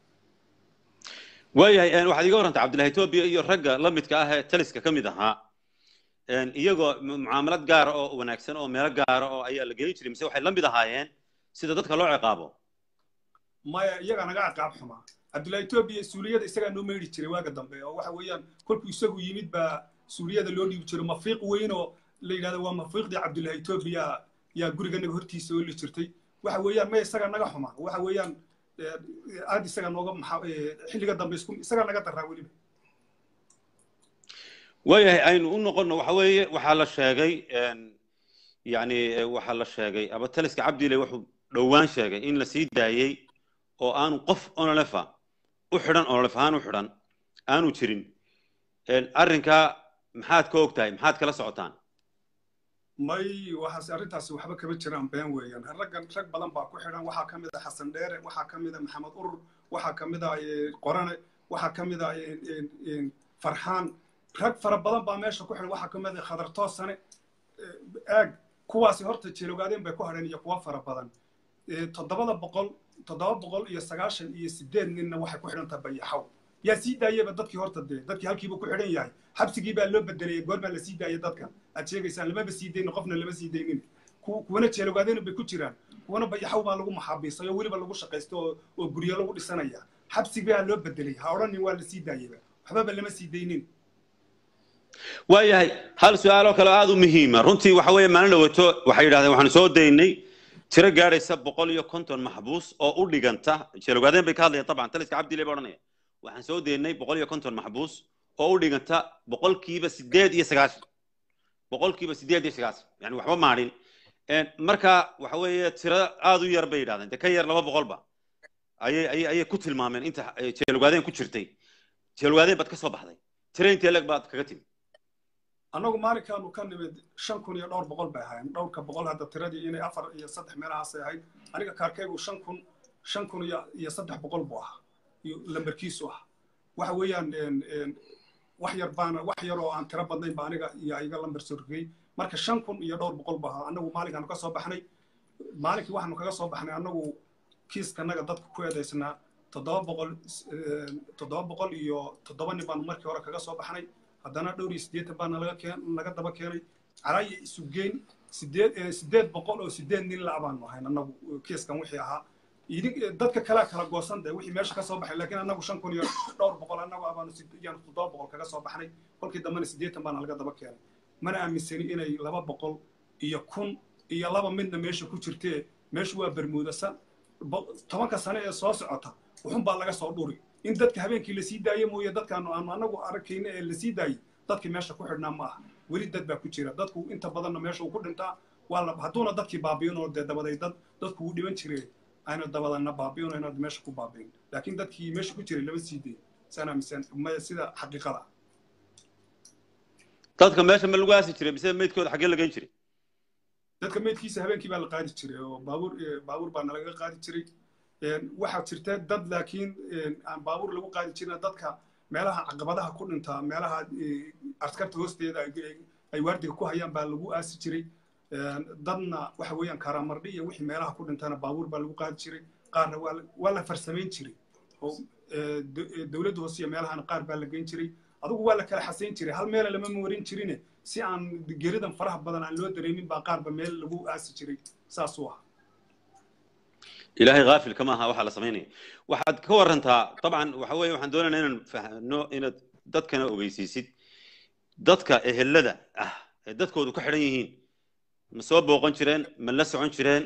waayahay waxaad iga warrantay cabdullahi etoobiya iyo ragga la midka ah ee taliska ka mid ahaa iyagoo mucaamalad gaara oo wanaagsan oo meelo gaara oo ayaa la gelin jiray mise waxay la mid ahaayeen sida dadka loo ciqaabo maya iyagaa naga ciqaab xumaa cabdullahi etoobiya suuliyada isagaa noo meydhi jiray waaga dambe oo waxa weeyaan kolkuu isagu yimid baa suuliyada loo dhiibi jiray mafiiq weyn oo la yidhahdo waa mafiiqdii cabdullahi etoobiya yaa guriganaga hortiisa oo li jirtay waxa weeyaan maya isagaa naga xumaa waxa weeyaan aad isaga nooga xilliga dambe isku isagaa naga daraa weliba waayahay aynu u noqonno waxa weeye waxaa la sheegay yani waxaa la sheegay abataliska cabdile wuxuu dhowaan sheegay in la sii daayey oo aanu qof onolefa u xidhan onolef ahaan u xidhan aanu jirin arrinkaa maxaad ka og tahay maxaad kala socotaan may waxaas arrintaasi waxba kama jiraan been weeyaan raggan rag badan baa ku xidhan waxaa ka mid a xasan dheere waxaa ka mid a maxamed urur waxaa ka mid a qorane waxaa ka mid a farxaan rag fara badan baa meesha ku xidhan waxaa ka mid a khadar toosane aag kuwaasi horta jeelogaadeen bay ku hadheen iyo kuwa fara badan toddobada boqol toddoba boqol iyo sagaashan iyo sideed ninna waxay ku xidhan tahay bayaxaw yaa sii daayaba dadkii horta dee dadkii halkiiba ku xidhan yahay xabsigii baa loo bedelay goor baa la sii daayay dadka aad sheegaysaan lamaba sii daynin qofna lama sii daynin kuwana jeelogaadeen bay ku jiraan kuwana bayaxaw baa lagu maxaabiisay oo weliba lagu shaqaysto oo guryo lagu dhisanaya xabsigii baa loo bedelay ha odhanin waa la sii daayaba waxbaba lama sii daynin waayahay hal su-aaloo kale aada u muhiima runtii waxa weeye maalin dhawato waxay yidhahdeen waxaanu soo daynay tiro gaadhaysa boqol iyo konton maxbuus oo u dhiganta jeelogaadeen bay ka hadlayaan dabcan taliska cabdile ba odhanaya waxaan soo daynay boqol iyo konton maxbuus oo u dhiganta boqolkiiba sideed iyo sagaashan boqolkiiba sideed iyo sagaashan yani waxba maadhin marka waxa weeye tiro aada u yar bay yidhahdeen de ka yar laba boqolba ayay ayay ayay ku tilmaameen inta jeelogaadeen ku jirtay jeelogaadeen baad ka soo baxday tiro intee leg baad kaga timi annagu maalinkaanu ka nimid shan kun iyo dhowr boqol bay ahayn dhowrka boqol hadda tiradii inay afar iyo saddex meelahaasay ahayd aniga kaarkaygu shan kun shan kun iyo iyo saddex boqol buu ahaa iyo lambarkiisu ah waxa weeyaan wax yar baana wax yar oo aan tiro badnayn ba aniga iyo iga lambar sorgey marka shan kun iyo dhowr boqol buu ahaa annagu maalinkaanu ka soo baxnay maalinkii waxaanu kaga soo baxnay annagu kiiskanaga dadka ku eedaysnaa toddoba boqol toddoba boqol iyo toddoba nin baanu markii hore kaga soo baxnay haddana dhowr iyo siddeetan baa nalaga keen naga daba keenay caraya isu geyn sideed sideed boqol oo sideed nin la baanu ahayn annagu kiiskan wixii ahaa idin dadka kalea kala goosan de wixii meesha ka soo baxay laakiin annagu shan kun iyo dhowr boqol annagu abaanu yaanu toddoba boqol kaga soo baxnay kolkii dambena siddeetan baana laga daba keenay mana aaminsani inay laba boqol iyo kun iyo laba midna meesha ku jirtee meeshu waa bermuudasan tobanka sane ee soo socota wuxun baa laga soo dhuri in dadka habeenkii lasii daaye mooye dadkaanu aanu anagu arkayna ee lasii daayey dadkii meesha ku xidhnaa ma aha weli dad baa ku jira dadku inta badanna meesha uu ku dhintaa waa la hadduuna dadkii baabi'inoo dee dabaday dad dadku uu dhiban jireen ayna dabadana baabi'ino inaad meesha ku baabi'in laakiin dadkii meesha ku jiray lama sii day saan aaminsan maya sida xaqiiqada dadka meesha ma lagu aasi jiray mise meydkooda xaggee la geyn jiray dadka meydkiisa habeenkii baa la qaadi jiray oo baabuur baabuur baa nalaga qaadi jiray waxaa jirta dad laakiin aan baabuur lagu qaadi jirin dadka meelaha caqabadaha ku dhintaa meelaha askarta hoosteeda ay waardiga ku hayaan baa lagu aasi jiray dadna waxa weeyaan karamardhi iyo wixii meelaha ku dhintana baabuur baa lagu qaadi jiray qaarna waa la farsamayn jiray oo dowladda hoose iyo meelahana qaar baa la geyn jiray adigu waa la kala xasayn jiray hal meela lama marin jirine si aan geridan faraha badan aan loo dareemin baa qaarba meel lagu aasi jiray saasuu ah ilaahay haafil kama aha waxaa la samaynaya waxaad ka warantaa dabcan waxa weeye waxaan doonaynaa inaan fahno inaad dadkana ogeysiisid dadka ehelada ah ee dadkoodu ka xidhan yihiin ma soo booqan jireen ma la socon jireen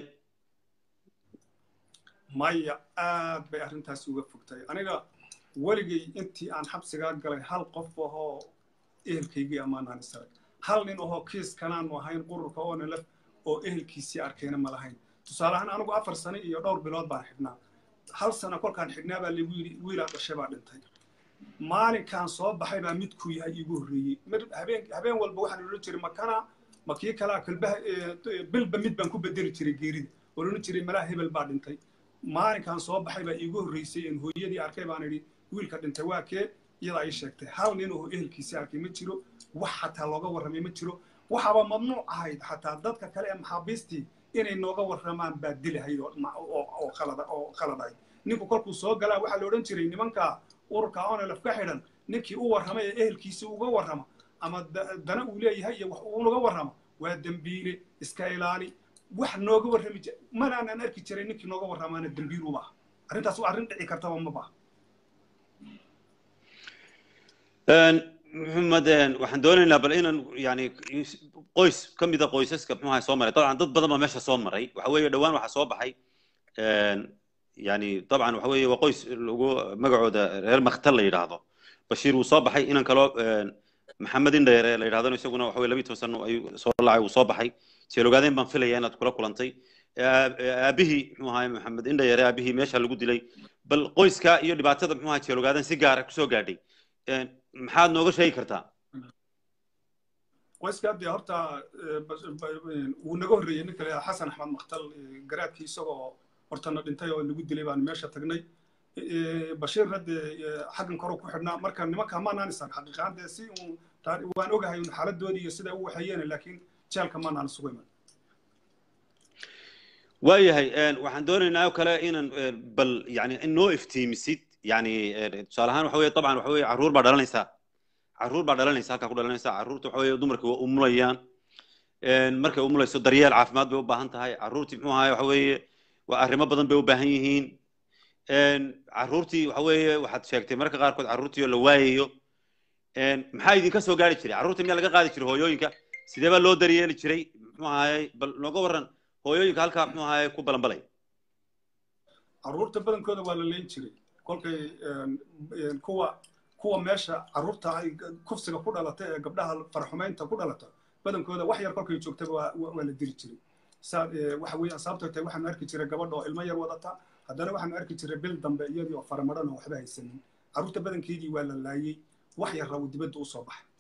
maya aad bay arrintaasi uga fogtay aniga weligay intii aan xabsigaa galay hal qof ahoo ehelkaygii ammaanaan isaray hal nin ahoo kiis kanaanu ahayn qururka oo nilaf oo ehelkiisii arkayna ma lahayn tusaale ahaan anigu afar sano iyo dhowr bilood baan xidhnaa hal sano kolkaan xidhnaa baa lagu yidhi wiilaa dhashay baa dhintay maalinkan soo baxay baa midkuu yahay iigu horreeyey habeen habeen walba waxaan odhan jiray makana ma kii kalaa kalbaha bilba mid baan ku bedeli jiray geerida odhan jiray malaa hebel baa dhintay maalinkan soo baxay baa iigu horreysay in hooyadii arkay baan idhi wiilka dhintay waa kee iyada ay sheegtay hal nin oo ehelkiisa arkay ma jiro wax xataa looga warramay ma jiro waxaaba mamnuuc ahayd xataa dadka kale ee maxaabiistii inay nooga warramaan baa dilahayd oo qaladahay ninku kolkuu soo galaa waxaa la odhan jiray nimanka ururka onelaf ka xidhan ninkii u warramay ee ehelkiisa uga warrama ama dana uu leeyahay iyo wax uunaga warrama waa dembiile iska ilaali wax nooga warrami jir manaanan arki jiray ninkii nooga warramaana dembiil uma aha arrintaas waa arrin dhici kartaba ma baha maxamed waxaan doonaynaa bal inaan yani qoys ka mida qoysaska muxuaha soo maray dabcan dad badan baa meesha soo maray waxa weeye dhowaan waxaa soo baxay yani dabcan waxa weeye waa qoys lagu magacooda reer maktal la yidhaahdo bashiir wuu soo baxay inan kaloo maxamed indheere la yidhahdano isaguna waxa weye labiyi toban sano ayuu soo lacay wuu soo baxay jeelogaaden baan filaya inaad kula kulantay aabihii muxuu ahaay maxamed indheere aabihii meesha lagu dilay bal qoyska iyo dhibaatada muxuu ahaa jeelogaaden si gaara kusoo gaadhay maxaad nooga sheegi kartaa qoyska dee horta wuu naga horreeyey ninka la xasan axmed maktal garaadkii isagoo hortana dhintay oo lagu dilay baan meesha tagnay bashiir hadde xaggan kore ku xidhnaa marka nimanka maanaan isan xaqiiqaan dee si waan ogahay xaaladoodii iyo sida u waxeeyeen laakiin jeelka maanaan isugu iman waayahay waxaan doonaynaa oo kale inaan bal yani in noo iftiimisid yani tusaale ahaan waxa weye dabcan waxa weye carruur baa dhalanaysaa carruur baa dhalanaysa halkaa ku dhalanaysa carruurta waxa weye dumarkii waa umulayaan markay umulayso daryeel caafimaad bay u baahan tahay carruurtii muxuu ahaay waxa weeye waa arrimo badan bay u baahan yihiin carruurtii waxa weeye waxaad sheegtay marka qaarkood carruurtii oo la waayayo maxaa idinka soo gaari jiray carruurta miyaa laga qaadi jiray hooyooyinka sidee baa loo daryeeli jiray muxuu ahaayey bal nooga warran hooyooyinka halkaa muxuu ahaayey ku balanbalay carruurta badankooda waa la leyn jiray kolkay kuwa kuwa meesha carruurta ay kufsiga ku dhalata ee gabdhaha faraxumaynta ku dhalata badankooda wax yar kolkay joogtaba waa waa la dili jiray saa waxa weeyaan sababtoo tahay waxaanu arki jiray gabadha oo ilmo yar wadata haddana waxaanu arki jiray bil dambe iyadii oo faramadhan oo waxba haysanin carruurta badankeedii waa la laayey wax yarra uu dibadda u soo baxay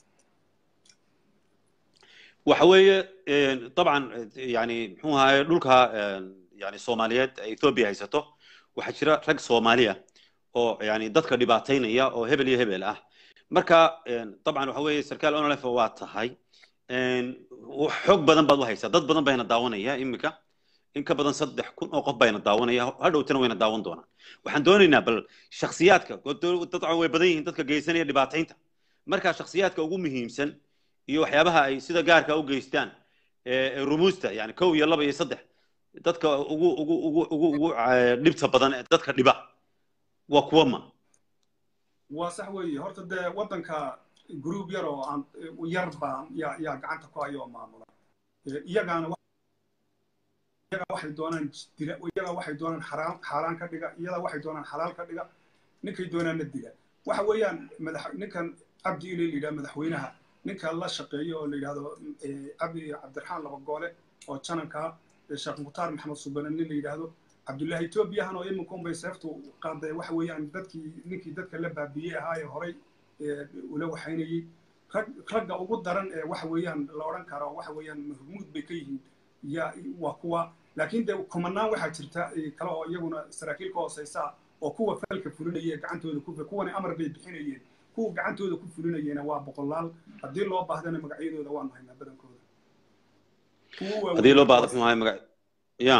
waxa weeye dabcan yani muxuu ahaye dhulka yani soomaaliyeed ethoobia haysato waxaa jira rag soomaaliya oo yani dadka dhibaataynaya oo hebel iyo hebel ah marka dabcan waxa weeye sarkaal onolef waa tahay xog badan baad u haysaa dad badan bayna daawanaya iminka in ka badan saddex kun oo qof bayna daawanaya hadhowtana wayna daawan doonaan waxaan doonaynaa bal shaksiyaadka dabcan way badan yihiin dadka geysanaya dhibaataynta marka shaksiyaadka ugu muhiimsan iyo waxyaabaha ay sida gaarka u geystaan rumuusta yani kow iyo laba iyo saddex dadka ugu ugu ugu ugu ugu dhibta badan ee dadka dhiba waa kuwa ma waa sax weeye horta dee waddanka group yar oo aan yar baa yaa yaa gacanta ku hayo oo maamula iyagaana iyaga waxay doonaan dila iyaga waxay doonaan xaraan xaaraan ka dhiga iyada waxay doonaan xalaal ka dhiga ninkay doonaanna dila waxa weeyaan madax ninkan cabdi ile la yidhaha madaxweynaha ninka la shaqeeyo oo la yidhahdo cabdi cabdiraxmaan labagoole oo jananka sheekh mukhtaar maxamed subane nin la yidhaahdo cabdullaahi etoobiyahan oo iminka unbay seeftu qaaday waxa weeyaan dadkii ninkii dadka la baabiyey ahaa ee horay ula waxaynayey rag ragga ugu daran ee waxa weeyaan la odhan karo waxa weeyaan mahmuud bay ka yihiin ya waa kuwa laakiin dee kumanaan waxaa jirta kale oo iyaguna saraakiil ka hooseysa oo kuwa falka fulinaya gacantooda ku kuwana amar bay bixinayeen kuwa gacantooda ku fulinayena waa boqolaal haddii loo baahdana magacyadooda waanu haynaa badankooda haddii loo baahdo muxuu ahay magac ya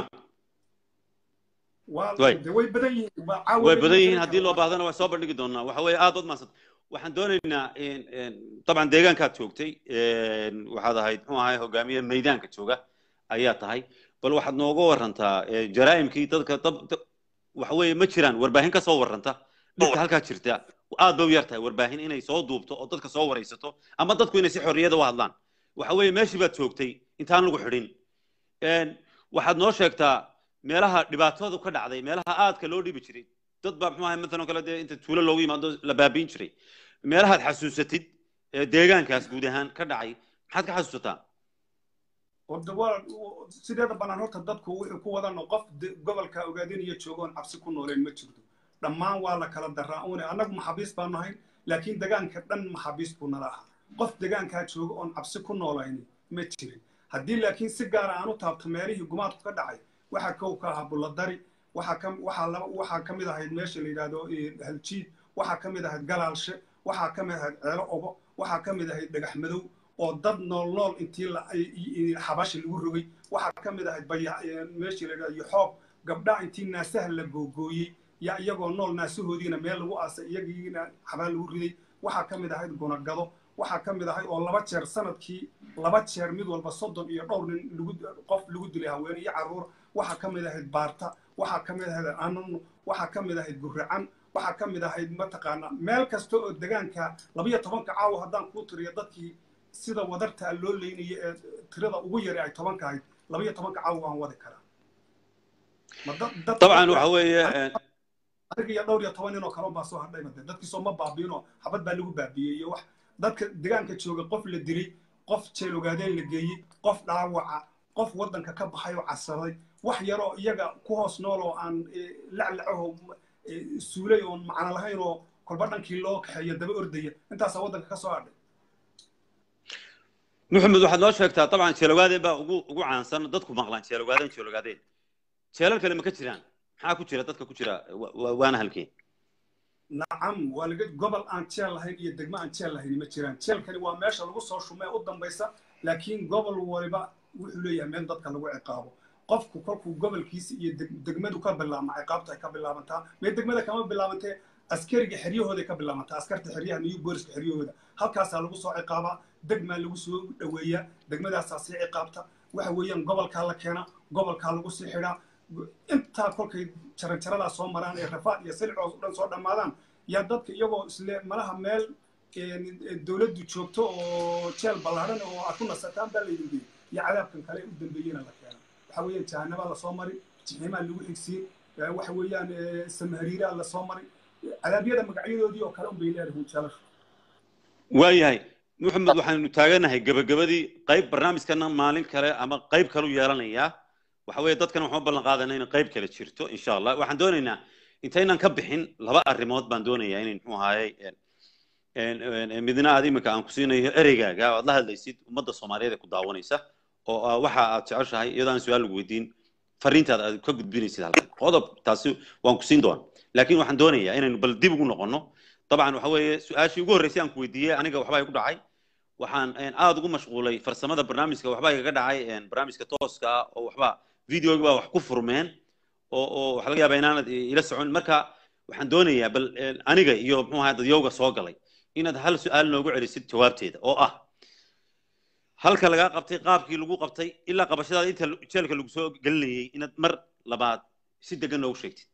way badan yihiin way badan yihiin haddii loo baahdana waa soo bandhigi doonaa waxa weeye aad ood maasad waxaan doonaynaa dabcan deegaankaad joogtay waxaad ahayd muxuu ahay hogaamiye maydaanka jooga ayaa tahay bal waxaad nooga warantaa jaraa'imkii dadka waxa weeye ma jiraan warbaahin ka soo warranta dhibka halkaa jirta aad bay u yar tahay warbaahin inay soo duubto oo dadka soo waraysato ama dadku inay si xorriyada u hadlaan waxa weeye meeshii baad joogtay intaan lagu xidhin waxaad noo sheegtaa meelaha dhibaatadu ka dhacday meelaha aadka loo dhibi jiray dad baa muxuu ahay matalan kale dee inta tuulo loogu yimaado la baabiin jiray meelahaad xasuusatid deegaankaas guud ahaan ka dhacay maxaad ka xasuusataa horta waa sideeda bannaan horta dadku wuxuu ku wadan qof gobolka ogaadinaya joogoon cabsi ku nooleen ma jirto dhammaan waa la kala daraa une annagu maxaabiis baan nahay laakiin degaanka dhan maxaabiis buu nala ahaa qof degaankaa jooga oon cabsi ku noolayni ma jirin haddii laakiin si gaara aan u taabto meelihii gumaadku ka dhacay waxaa kow ka ahaa bulladari waxaa ka mid ahayd meesha la yidhaahdo haljiid waxaa ka mid ahayd galaalshe waxaa ka mid ahayd ceelo obo waxaa ka mid ahayd dhagax madow oo dad nool nool intii xabashi lagu rogay waxaa ka mid ahayd meeshii la yidhahdo yoxoob gabdhaa intii naasaha la googooyey yaa iyagoo nool naasahoodiina meel lagu aasay iyagiina xabaa lagu riday waxaa ka mid ahayd gunagado waxaa ka mid ahayd oo laba jeer sanadkii laba jeer mid walba soddon iyo dhowr nin qof lagu dilay haween iyo carruur waxaa ka mid ahayd baarta waxaa ka mid ahayd anano waxaa ka mid ahayd guracan waxaa ka mid ahayd mataqaanaa meel kasta oo degaanka labayo tobanka caawa haddaan kuu tiriyo dadkii sida wadartaa loo leynaya ee tirada ugu yari ay tobanka ahayd labayo tobanka caawa waan wadi karaa dabcan waxa weeye adiga iyo dhowr iyo toban nin oo kale baa soo hadhay made dadkiisoo ma baabiinoo xabad baa lagu baabiiyey iyo wax dadka degaanka jooga qof la dilay qof jeel ogaadeen la geeyey qof dhaawaca qof waddanka ka baxay oo casaday wax yaroo iyaga ku hoos nool oo aan laclacaho suulay oon macno lahayn oo kolba dhankii loo kaxeeyo daba ordaya intaasaa waddanka ka soo hadhay maxamed waxaad noo sheegtaa dabcan jeelogaadeen baa ugu ugu caansan dadku maqlaan jeelogaadeen jeelogaadeen jeelal kale ma ka jiraan maxaa ku jira dadka ku jira waana halkeen nacam waa laga gobol aan jeel lahayn iyo degmo aan jeel lahayn ma jiraan jeelkani waa meesha lagu soo shumee u dambaysa laakiin gobol waliba wuxuu leeyahay meel dadka lagu ciqaabo qofku kolkuu gobolkiisa iyo degmadu ka bilaabma ciqaabta ay ka bilaabantaa mee degmada kama bilaabantee askariga xeryahooday ka bilaabantaa askarta xeryaha new booliska xeryahooda halkaasaa lagu soo ciqaabaa degmaa lagu soo dhoweeyaa degmadaasaa sii ciqaabta waxa weeyaan gobolkaa la keena gobolkaa lagu sii xidhaa intaa kolkay jaranjaradaa soo maraan ee rafaad iyo silcoos o dhan soo dhammaadaan yaa dadka iyagoo isle malaha meel dowladdu joogto oo jeel ballaadhan oo aad ku nasataan baa laydin geeyey iyo cadaabkan kale u dambeeyena la keena waxa weeyaan jahanabaa lasoo mari jiximaa lagu xigsiin waxa weeyaan samahariiraa lasoo mari cadaabyada magacyadoodii oo kale unbay leedahay jeelashu waayahay maxamed waxaanu taaganahay gabagabadii qayb barnaamijkana maalin kale ama qayb kalu yeelanayaa waxa weeye dadkan waxaan u ballan qaadanaa inay qayb kale jirto insha allah waxaan doonaynaa intaynan ka bixin laba arrimood baan doonayaa inay muxuu ahaayey midna aad iminka aan ku siinayo ereygaaga aad la hadlaysid ummadda soomaaliyeed ee ku daawanaysa oo waxa aad jeceshahay iyadoo aan su-aal lagu weydiin fariintaada aad ka gudbinaysid halkan qodob taasi waan ku siin doonaa laakiin waxaan doonayaa inaynu bal dib ugu noqono dabcan waxa weeye su-aashii ugu horreysay aan ku weydiiyey aniga waxbaa igu dhacay waxaan aad ugu mashquulay farsamada barnaamijka waxbaa igaga dhacay barnaamijka tooska ah oo waxba videoga baa wax ku furmeen oo oo waxa laga yaabaa inaanad ila socon marka waxaan doonayaa bal aniga iyo muxuu ahaa dadyowga soo galay inaad hal su-aal noogu celisid jawaabteeda oo ah halka lagaa qabtay qaabkii lagu qabtay ilaa qabashadaada inta jeelka lagu soo gelinayay inaad mar labaad si degan noogu sheegtid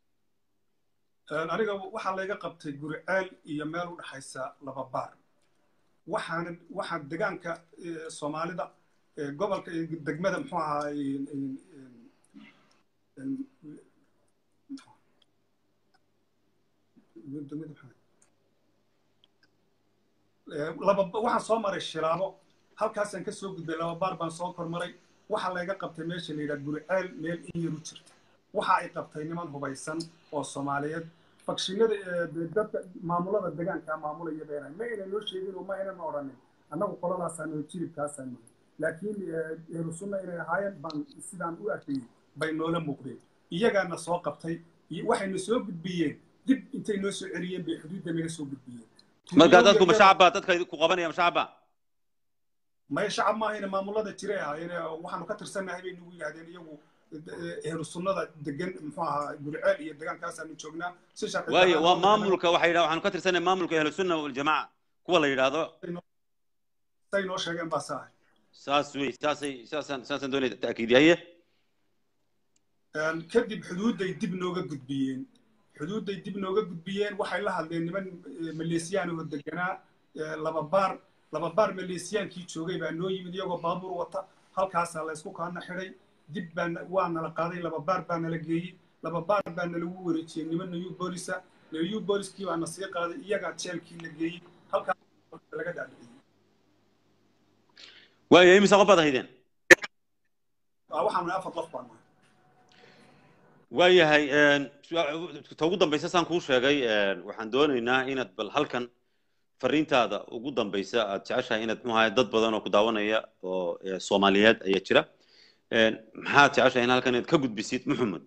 aniga waxaa layga qabtay guriceel iyo meel u dhexaysa laba baar waxaana waxaa degaanka soomaalida gobolka degmada muxuu ahaa laba waxaan soo maray shilaabo halkaasaan ka soo gudbay laba baar baan soo kormaray waxaa layga qabtay meesha la yidhaha guriceel meel in yaru jirta waxa ay qabtay niman hubaysan oo soomaaliyeed fakshinada dadka maamulada degaanka maamulaya beenay ma aynan noo sheegin oo ma aynan odhanin annagu qoladaasaa noo jiribkaasaa nahay laakiin ehlu sunna inay ahaayeen baan sidaan u arkayey bay noola muuqdeen iyagaana soo qabtay waxayna soo gudbiyeen dib intay noo soo celiyeen bay xuduudda naga soo gudbiyeen marka dadku ma shacabba dadka ku qabanaya ma shacabba maya shacab maahayna maamulada jiray ahaayeen waxaanu ka tirsannahay bay nagu yidhahdeen iyagu ehlu sunnada degan muxuu ahaa gurceel iyo degaankaasanu joognaa si sharci waayo waa maamulka waxay yidhaha waxaanu ka tirsanay maamulka ahlu sunna waljamaaca kuwa la yidhaahdo say noo sheegeen baa saahay saas wey saasay saasaan saasaan doonaya ta'kiidiyaye kadib xuduudday dib nooga gudbiyeen xuduudday dib nooga gudbiyeen waxay la hadleen niman maleesiyaan oo deganaa laba baar laba baar maleesiyaankii joogay baa noo yimid iyagoo baabuur wata halkaasaa laysku kaana xidhay dib baa waa nala qaaday laba baar baa nala geeyey laba baar baa nalagu wareejiyey niman new boolisa new booliskii baa na sii qaaday iyagaa jeelkii la geeyey halkaas laga dhaadhiciyey waayo imise qof baad ahaydeen waxaanu afar qof baan nahay waayahay ta ugu dambaysa saan kuu sheegay waxaan doonaynaa inaad bal halkan fariintaada ugu dambaysa aad jeceshahay inaad muxuu dad badan oo ku daawanaya oo soomaaliyeed ayaa jira maxaad jeceshahay in halkan inaad ka gudbisid maxamed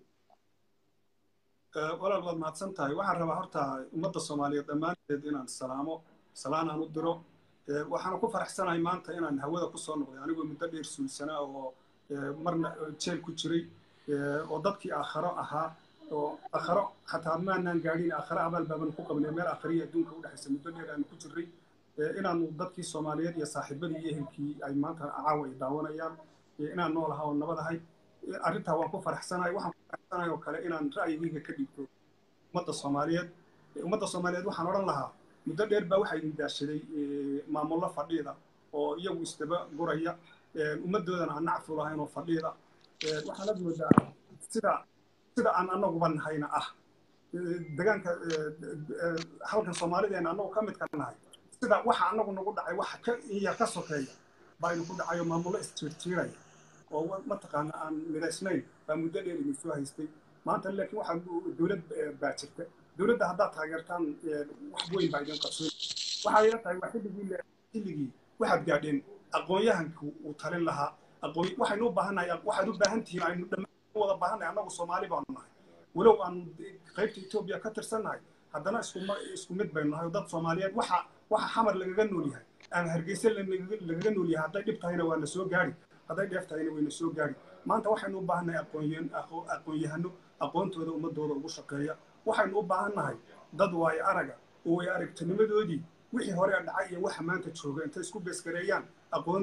walaal waad mahadsan tahay waxaan rabaa horta ummadda soomaaliyeed dhammaanteed inaan salaamo salaan aan u diro waxaan ku faraxsanahay maanta inaan hawada kusoo noqday anigoo muddo dheer suulsanaa oo marna jeel ku jiray oo dadkii aakharo ahaa oo aakharo xataa maanaan gaadhin aakharo abaal baaban ku qabnay meel aakhariya adduunka u dhexaysa muddo dheer aanu ku jirray inaanu dadkii soomaaliyeed iyo saaxiibadii iyo ehelkii ay maanta caawa ay daawanayaan inaan nool ahaa oo nabad ahay arrintaa waan ku faraxsanahay waxaan ku faraxsanahay oo kale inaan ra'yigayga ka dhigto ummadda soomaaliyeed ummadda soomaaliyeed waxaan odhan lahaa muddo dheer baa waxaa idin daashaday maamullo fadhiida oo iyagu isdaba guraya ummaddoodana aan nacfu lahayn oo fadhiida waxaana moodaa sida sida aan anaguba nahayna ah degaanka halkan soomaalideena anagu ka midka nahay sida waxa anagu nagu dhacay waxa ka iya ka sokeeya baa idinku dhacayo maamullo isjiirjiiraya oo mataqaana aan midaysnayn baa muddo dheer idin soo haystay maanta laakiin waxaa dowlad baa jirta dowladda haddaad taageertaan wax weyn baa idin qabsoon waxaa ila tahay waa xilligii xilligii waxaad gaadheen aqoon-yahanku uu talin lahaa aqoon waxaynu u baahannahay waxaad u baahan tihiin aynu dhammaan wada baahannahay annagu soomaali baanu nahay walow aan qaybta etoobiya ka tirsannahay haddana isku isku mid baynu nahay dad soomaaliyeed waxa waxa xamar lagaga nool yahay ama hargeysa lagaga nool yahay hadday dhib tahayna waa na soo gaari hadday dheef tahayna wayna soo gaari maanta waxaynu u baahannahay aqoon-yahano aqoontooda ummadooda ugu shaqeeya waxaynu u baahannahay dad waayo araga oo way aragtinimadoodii wixii hore dhacay iyo waxa maanta jooga intay isku beeskareeyaan aqoon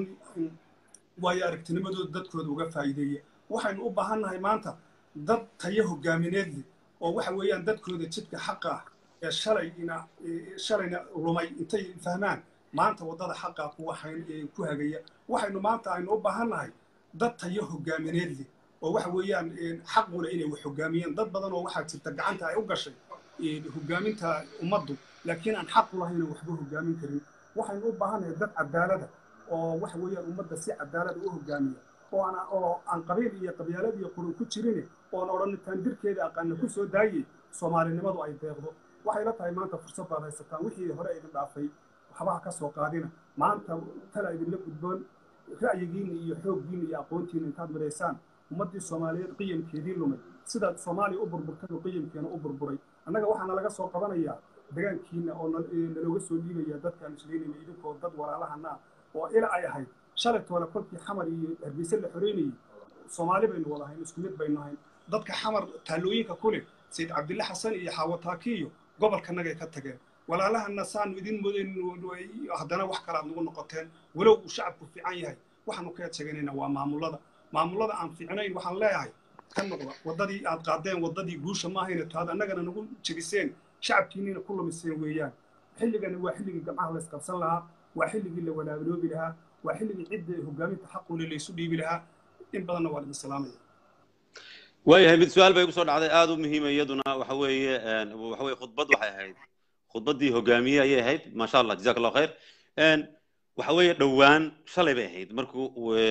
waayo aragtinimadooda dadkooda uga faa'iideeya waxaynu u baahannahay maanta dad tayo hogaamineed leh oo waxa weeyaan dadkooda jidka xaqa ah ee shalayna shalayna lumay intay fahmaan maanta waddada xaqa ku waxayn ku hagaya waxaynu maanta aynu u baahannahay dad tayo hogaamineed leh oo waxa weeyaan xaquna inay wax hogaamiyeen dad badan oo waxaa jirta gacanta ay u gashay hogaaminta ummaddu laakiin aan xaq u lahayn waxba hogaamin karin waxaynu u baahannahay dad cadaalada oo waxa weeyaan ummadda si cadaalada u hogaamiya oo aan oo aan qabiil iyo qabyaalad iyo qurun ku jirin oon odhanitaan dirkeeda aqaana ku soo daayey soomaalinimadu ay deeqdo waxay la tahay maanta fursad baad haysataan wixii hore idin dhaafay waxbaha ka soo qaadina maanta tala idinla gudboon ra'yigiina iyo xooggiina iyo aqoontiina intaad midaysaan ummaddii soomaaliyeed qiyamkeedii lumay sidaad soomaaliya u burburtay oo qiyamkeena u burburay annaga waxaana laga soo qabanayaa degaankiina oo nalooga soo dhiibaya dadkaan isleynayna idinkoo dad walaalahana ah oo ila ay ahayd shalay toole kolkii xamar iyo hargeysa la xoreynayay soomaali baynu wada ahayn isku mid baynu ahayn dadka xamar taallooyinka ku leh sayid cabdille xasan iyo xaawataaki iyo gobolkanagay ka tageen walaalahana saanu idin moodayn haddana wax kale aad nagu noqoteen walow uu shacabku fiican yahay waxaanu ka eedsheeganaynaa waa maamullada maamullada aan fiicnayn waxaan leeyahay ka noqda waddadii aad qaadeen waddadii guusha maahayna taad annagana nagu jebiseen shacabkiinina ku lumiseen weeyaan xilligani waa xilligii gamcaha la isqabsan lahaa waa xilligii la walaaloobi lahaa waa xilligii cidda hogaaminta xaqule laysu dhiibi lahaa in badanna waa idin salaamaya waayahay mid su-aal bay igu soo dhacday aada u muhiima iyaduna waxa weeye waxa weye khudbad waxay ahayd khudbaddii hogaamiye ayay ahayd maasha allah jazak allahu khayr waxa weeye dhowaan shalay bay ahayd markuu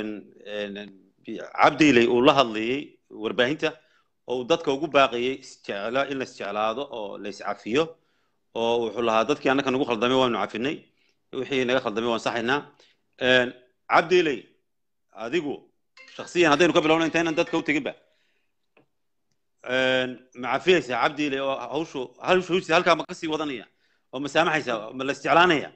cabdiiley uu la hadlayey warbaahinta oo uu dadka ugu baaqayey isjecla in la isjeclaado oo la iscafiyo oo wuxuu lahaa dadkii annaka nagu khaldamay waanu cafinay wixii naga khaldamay waan saxaynaa cabdiiley adigu shaksiyan haddaynu ka bilowno intaynan dadka u teginba ma cafiyaysaa cabdiiley oo hawshu hawshiisi halkaa ma kasii wadanaya oo ma saamaxaysaa ma la isjeclaanaya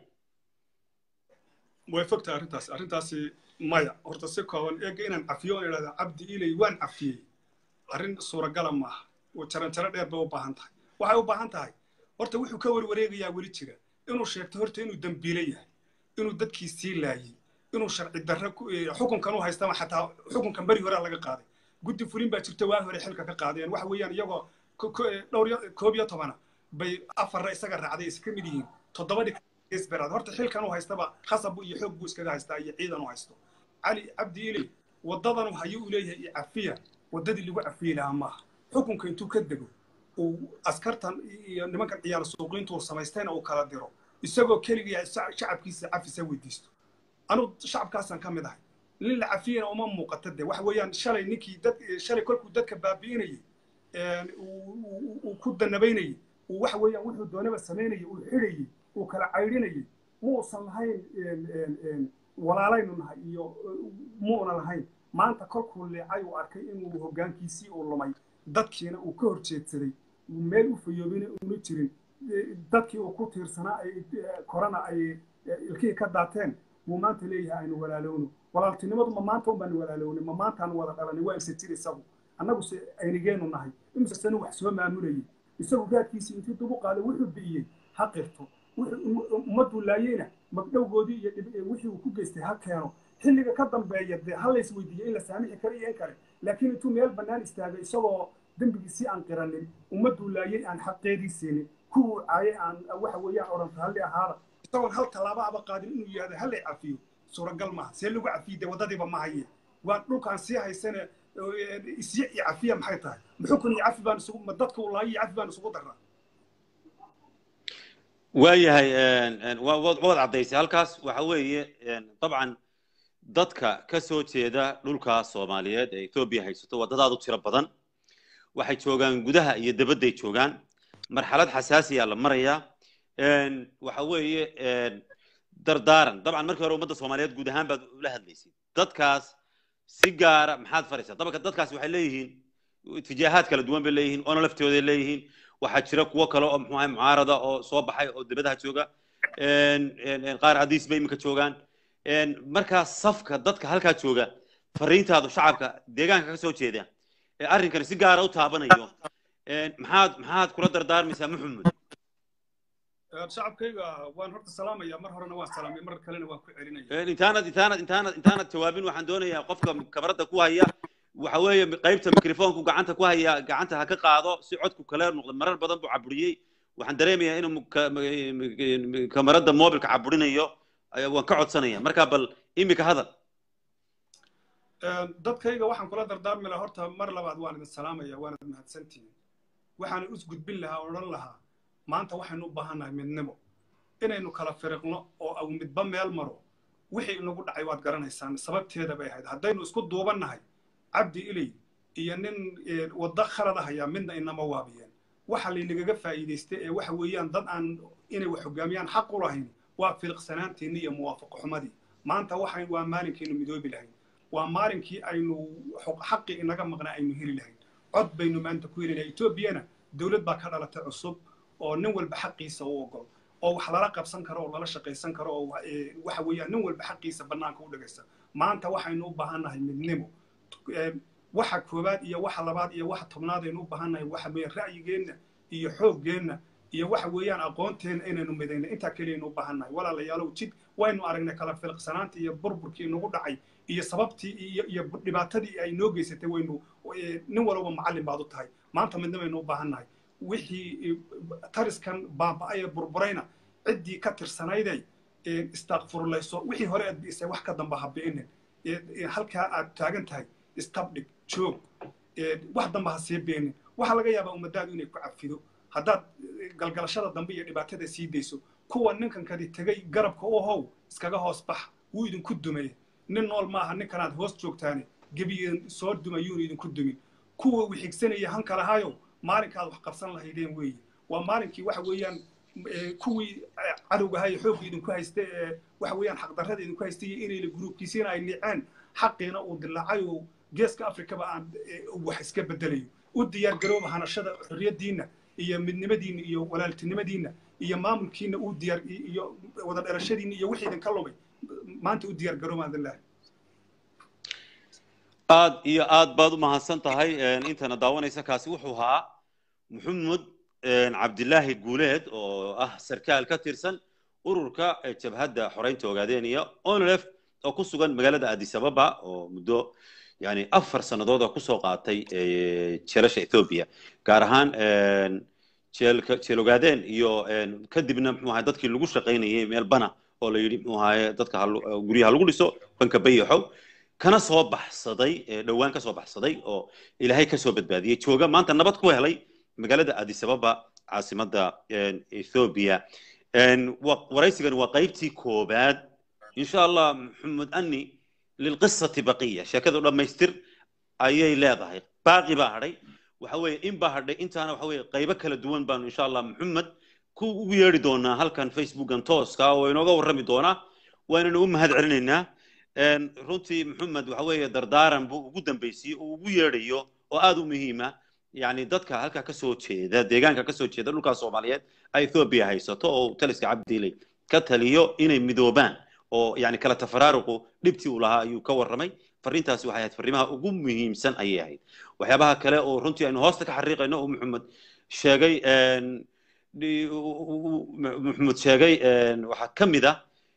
way fogtahay arrintaas arrintaasi maya horta si kooban eega inaan cafiyo oon idhahda cabdi ilay waan cafiyey arrin suuragala maaha oo jaran jaro dheer bay u baahan tahay waxay u baahan tahay horta wuxuu ka warwareegayaa weli jira inuu sheegto horta inuu dembiile yahay inuu dadkii sii laayey inuu sharci darro xukunkan u haystama xataa xukunkan beri horea laga qaaday guddi fulin baa jirta waa hore xilka ka qaadeen waxa weeyaan iyagoo dhowr koob iyo tobana bay afarra isaga raacday iska mid yihiin toddobadhi isberaad horta xilkan u haystaba khasab iyo xoog buu iskaga haystaa iyo ciidan u haysto cali cabdi iley waddadanu hayu u leeyahay iyo cafiya waddadii lagu cafiyi lahaa maaha xukunka intuu ka dego uu askartan iyo nimankan ciyaal suuqiintu uu samaystayna uu kala diro isagoo keligiya shacabkiisa cafisa weydiisto anu shacabkaasaan ka mid ahay nin la cafiyana uma muuqata de waxa weeyaan shalay ninkii dad shalay kolkuu dadka baabi'inayay uu ku danabaynayay uu waxa weeyaan wuxuu doonaba samaynayay uu xidhayay uu kala caydhinayay muusan lahayn walaalaynu nahay iyo muuna lahayn maanta kolkuu leecay uu arkay inuu hoggaankiisii uu lumay dadkiina uu ka hor jeedsaday meel u fayoobina una jirin dadkii uu ku tiirsanaa ay korana ay ilkihii ka daateen muu maanta leeyahay aynu walaalowno walaaltinimadu ma maanta unbaanu walaalownay ma maantaanu wada dhalanay waa isa jir isagu annaguse aynigeenu nahay imise sano wax soo maamulayay isagu raadkiisii intii dubu qaaday wuxuu bi'iyey ha qirto ummaduu laayeyna magdhowgoodii iyo wixii uu ku geystay ha keeno xilliga ka dambeeya dee ha lays weydiiyo in la saamixi karo iyo in kale laakiin intuu meel bannaan istaagay isagoo dembigiisii aan qiranin ummaduu laayey aan xaqeedii siinin kuwuu caayay aan waxa weeyaan odhanta halli ahaada isagoon hal tallaabo aba qaadin inuu yihahdo hallay cafiyo suuragal maaha see lagu cafiye dee waddadiiba ma haye waa dhulkaan sii haysane isyo iyo cafiya maxay tahay muxukun iyo cafi baan isugu ma dadka uu laayo iyo cafi baan isugu darraa waayahay waad caddaysay halkaas waxa weeye dabcan dadka ka soo jeeda dhulka soomaaliyeed ee etoobiya haysato waa dad aad u tiro badan waxay joogaan gudaha iyo dabadday joogaan marxalad xasaasiya la marayaa waxa weeye dardaaran dabcan markii hore ummadda soomaaliyeed guud ahaan baad ula hadlaysay dadkaas si gaara maxaad faraysaa dabka dadkaas waxay leeyihiin itijaahaad kala duwan bay leeyihiin oona laftooday leeyihiin waxaa jira kuwo kale oo muxuu ahay mucaarada oo soo baxay oo dibadaha jooga qaar hadiis bay iminka joogaan markaa safka dadka halkaa jooga fariintaadu shacabka deegaanka ka soo jeeda ee arrinkani si gaara u taabanayo maxaad maxaad kula dardaarmaysaa maxamed shacabkayga waan horta salaamaya mar horena waan salaamay mar kalena waan ku celinaya intaanad intaanad intaanad intaanad jawaabin waxaan doonayaa qofka kabaradda ku haya waxa weeye qaybta microfonku gacanta ku haya gacanta ha ka qaado si codku kale noqdo marar badan buu caburiyey waxaan dareemayaa inuu kamarada mobilka caburinayo waan ka codsanaya marka bal imika hadal dadkayga waxaan kula dardaarmi lahaa horta mar labaad waan idin salaamaya waanad mahadsantihiin waxaan is gudbin lahaa odhan lahaa maanta waxaynu u baahannahay midnimo inaynu kala firiqno oo aw midba meel maro wixii inagu dhacay waad garanaysaan sababteeda bay ahayd haddaynu isku duubannahay cabdi iley iyo nin waddo khalada hayaa midna inama waabiyeen waxa laynagaga faa'iidaystay ee waxa weeyaan dad aan inay wax hogaamiyaan xaq u lahayn waa filiqsanaantiinni iyo muwaafaqo xumadii maanta waxay waa maalinkiinu midoobi lahayn waa maalinkii aynu xaqii inaga maqnaa aynu heli lahayn cod baynu maanta ku helinaa etoobiyana dowlad baa ka dhalatay cusub oo nin walba xaqiisa u ogol oo wax lala qabsan karo oo lala shaqaysan karo oo waxa weeyaan nin walba xaqiisa bannaanka u dhagaysa maanta waxaynu u baahannahay midnimo waxa koowaad iyo waxa labaad iyo waxa tobnaad aynu u baahannahay waxa weeyaan ra'yigeenna iyo xooggeenna iyo waxa weeyaan aqoonteenna inaynu midayno intaa keliyaynu u baahannahay walaalayaalow jid waynu aragnay kala filqsanaantii iyo burburkii inagu dhacay iyo sababtii iyo iyo dhibaatadii ay noo geysatay waynu nin walba macallin baad u tahay maanta midnimaynu u baahannahay wixii tariskan baaba'aya burburayna ciddii ka tirsanayday istaaqfurlayso wixii hore aad bi'isay wax ka damba ha bi'inin halkaa aad taagan tahay istabdhig joog wax damba ha sii beenin waxaa laga yaabaa ummadaadu inay ku cafido haddaad galgalashada dambe iyo dhibaatada sii dayso kuwa ninkankadi tegay garabka u how iskaga hoos bax wuu idinku dumaya nin nool maaha ninkanaad hoos joogtaane gebigeed soo dumayuuna idinku dumin kuwa wixigsanaya hanka lahayo maalinkaad wax qabsan lahaydeen weeye waa maalinkii waxa weeyaan kuwii cadowgahay xoogga idinku haysta ee waxa weeyaan xaqdarrada idinku haystay iyo inayla gruubkiisiina ay niceen xaqiina uu dilaacay oo geeska afrikaba aan wax iska bedelayo u diyaar garooba hanashada xorriyaddiinna iyo midnimadiinna iyo walaaltinimadiinna iyo maamulkiinna u diyaar iyo wada dhalashadiinna iyo wixii idinka lumay maanta u diyaar garooba adilah aad iyo aad baad u mahadsan tahay intana daawanaysa kaasi wuxuu ahaa maxamed cabdilaahi guuleed oo ah sarkaal ka tirsan ururka jabhadda xoreynta ogaadeeniya onlef oo ku sugan magaalada addis ababa oo muddo yani afar sannadood oo kusoo qaatay jeelasha ethoobia gaar ahaan jeelka jeel ogaadeen iyo kadibna muxuu ahay dadkii lagu shaqaynayay meel bana oo la yidhi muxuu ahaye dadka guryaha lagu dhiso banka bayaxow kana soo baxsaday dhowaan ka soo baxsaday oo ilaahay ka soo badbaadiyey jooga maanta nabad ku helay magaalada addis ababa caasimadda ethoobia waraysigan waa qaybtii koobaad insha allah maxamed ani lilqisati baqiya sheekadu dhammaystir ayay leedahay baaqi baa hadhay waxa weeye in baa hadhay intaana waxa weeye qaybo kala duwan baanu insha allah maxamed ku ugu yeedhi doonaa halkan facebookan tooska oo inooga warrami doonaa waananu u mahad celinaynaa runtii maxamed waxa weeye dardaaran buu ugu dambeysiyey oo ugu yeedhayo oo aada u muhiima yani dadka halkaa kasoo jeeda deegaanka kasoo jeeda dhulkaa soomaaliyeed ay ethoobia haysato oo taliska cabdiiley ka taliyo inay midoobaan oo yani kala tafaraaruqu dhibtii uu lahaa ayuu ka warramay fariintaasi waxay ahayd fariimaha ugu muhiimsan ayay ahayd waxyaabaha kale oo runtii aynu hoosta ka xariiqayno oo maxamed sheegay maxamed sheegay waxaa ka mid ah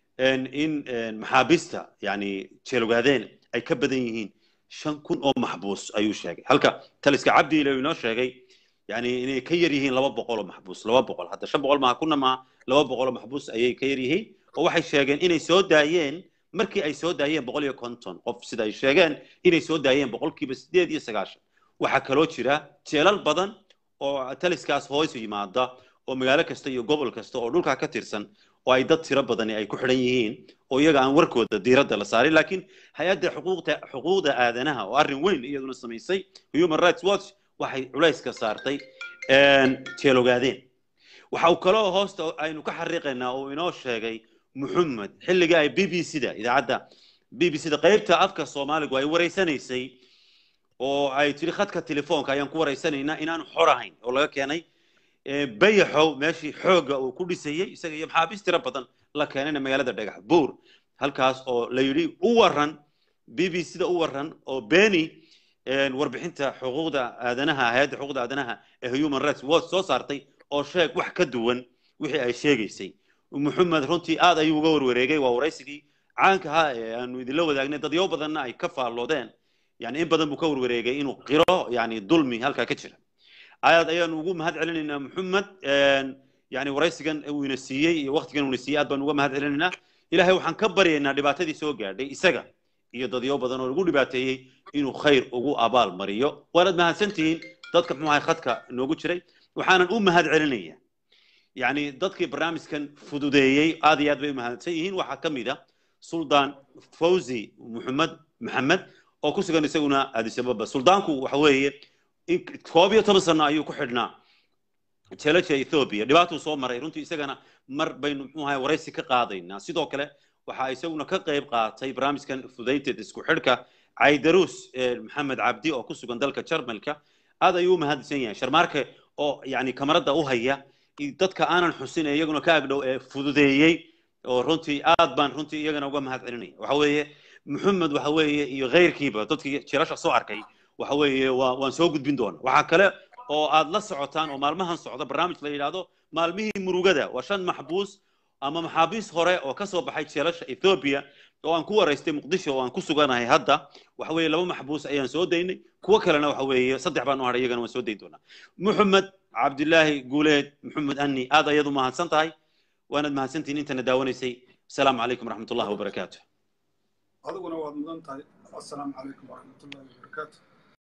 in maxaabiista yani jeelgaadeen ay ka badan yihiin shan kun oo maxbuus ayuu sheegay halka taliska cabdiile uu inoo sheegay yani inay ka yar yihiin laba boqol oo maxbuus laba boqol hadda shan boqol maaha kuna maaha laba boqol oo maxbuus ayay ka yar yihiin oo waxay sheegeen inay soo daayeen markii ay soo daayeen boqol iyo konton qof sida ay sheegeen inay soo daayeen boqolkiiba sideed iyo sagaashan waxaa kaloo jira jeelal badan oo taliskaas hoos yimaada oo magaalo kasta iyo gobol kasta oo dhulkaa ka tirsan oo ay dad tiro badani ay ku xidhan yihiin oo iyaga aan warkooda diiradda la saarin laakiin hay-adda xuquuqda xuquuqda aadanaha oo arrin weyn iyaduna samaysay human rights watch waxay culayska saartay jeelogaadeen waxa uu kaloo hoosta aynu ka xariiqaynaa oo inoo sheegay muxamed xilligii ay b b c da idaacadda b b c da qaybta afka soomaaligu ay wareysanaysay oo ay tiri khadka telefoonka ayaan ku wareysanaynaa inaanu xor ahayn oo laga keenay bayaxow meeshii xoogga uu ku dhisayey isaga iyo maxaabiis tiro badan la keenayna magaalada dhagax buur halkaas oo la yidhi u waran b b c da u waran oo beni warbixinta xuquuqda aadanaha hay-adda xuquuqda aadanaha ee human rights watch soo saartay oo sheeg wax ka duwan wixii ay sheegaysay maxamed runtii aad ayuu uga warwareegay waa waraysigii caanka ahaa ee aanu idinla wadaagnay dadyo badanna ay ka faalloodeen yani in badan buu ka warwareegay inuu qiro yani dulmi halkaa ka jira aad ayaanu ugu mahad celinaynaa maxamed yani waraysigan uu ina siiyey iyo waktigan uuna siiyey aad baanu uga mahad celinaynaa ilahay waxaan ka baryaynaa dhibaatadii soo gaadhay isaga iyo dadyo badan oo lagu dhibaateeyey inuu khayr ugu abaal mariyo waanaad mahadsantihiin dadka muxuu ahay khadka noogu jiray waxaanan u mahad celinaya yani dadkii barnaamijkan fududeeyey aad iyo aad bay u mahadsan yihiin waxaa ka mid a suldaan fawzi muxamed maxamed oo ku sugan isaguna addis ababa suldaanku waxa weeye koob iyo toban sano ayuu ku xidhnaa jelaja ethoobia dhibaatuu soo maray runtii isagana mar baynu muxuu ahay waraysi ka qaadaynaa sidoo kale waxaa isaguna ka qayb qaatay barnaamijkan fudaynteed isku xidhka caydaruus maxamed cabdi oo ku sugan dalka jarmalka aad ayuu u mahadsan yahay sharmaarke oo yani kamarada u haya dadka aanan xusin ee iyaguna ka agdhow ee fududeeyey oo runtii aad baan runtii iyagana uga mahad celinaya waxa weeye maxamed waxa weeye iyo keyrkiiba dadkii jilasha soo arkay waxa weeye waa waan soo gudbin doona waxaa kale oo aad la socotaan oo maalmahan socda barnaamij la yidhaahdo maalmihii murugada waa shan maxbuus ama maxaabiis hore oo ka soo baxay jeelasha ethoobia oo aan ku waraystay muqdisho oo aan ku suganahay hadda waxa weeye laba maxbuus ayaan soo daynay kuwo kalena waxa weeye saddex baan u hadhay iyagana waan soo dayn doonaa maxamed cabdilaahi guuleed maxamed anni aad ayaad u mahadsan tahay waanaad mahadsantihiin intana daawanaysay asalaamu calaykum waraxmat ullahi wabarakaatu adiguna waad mudan tahay assalaamu calaykum waraxmat ullahi wabarakaatu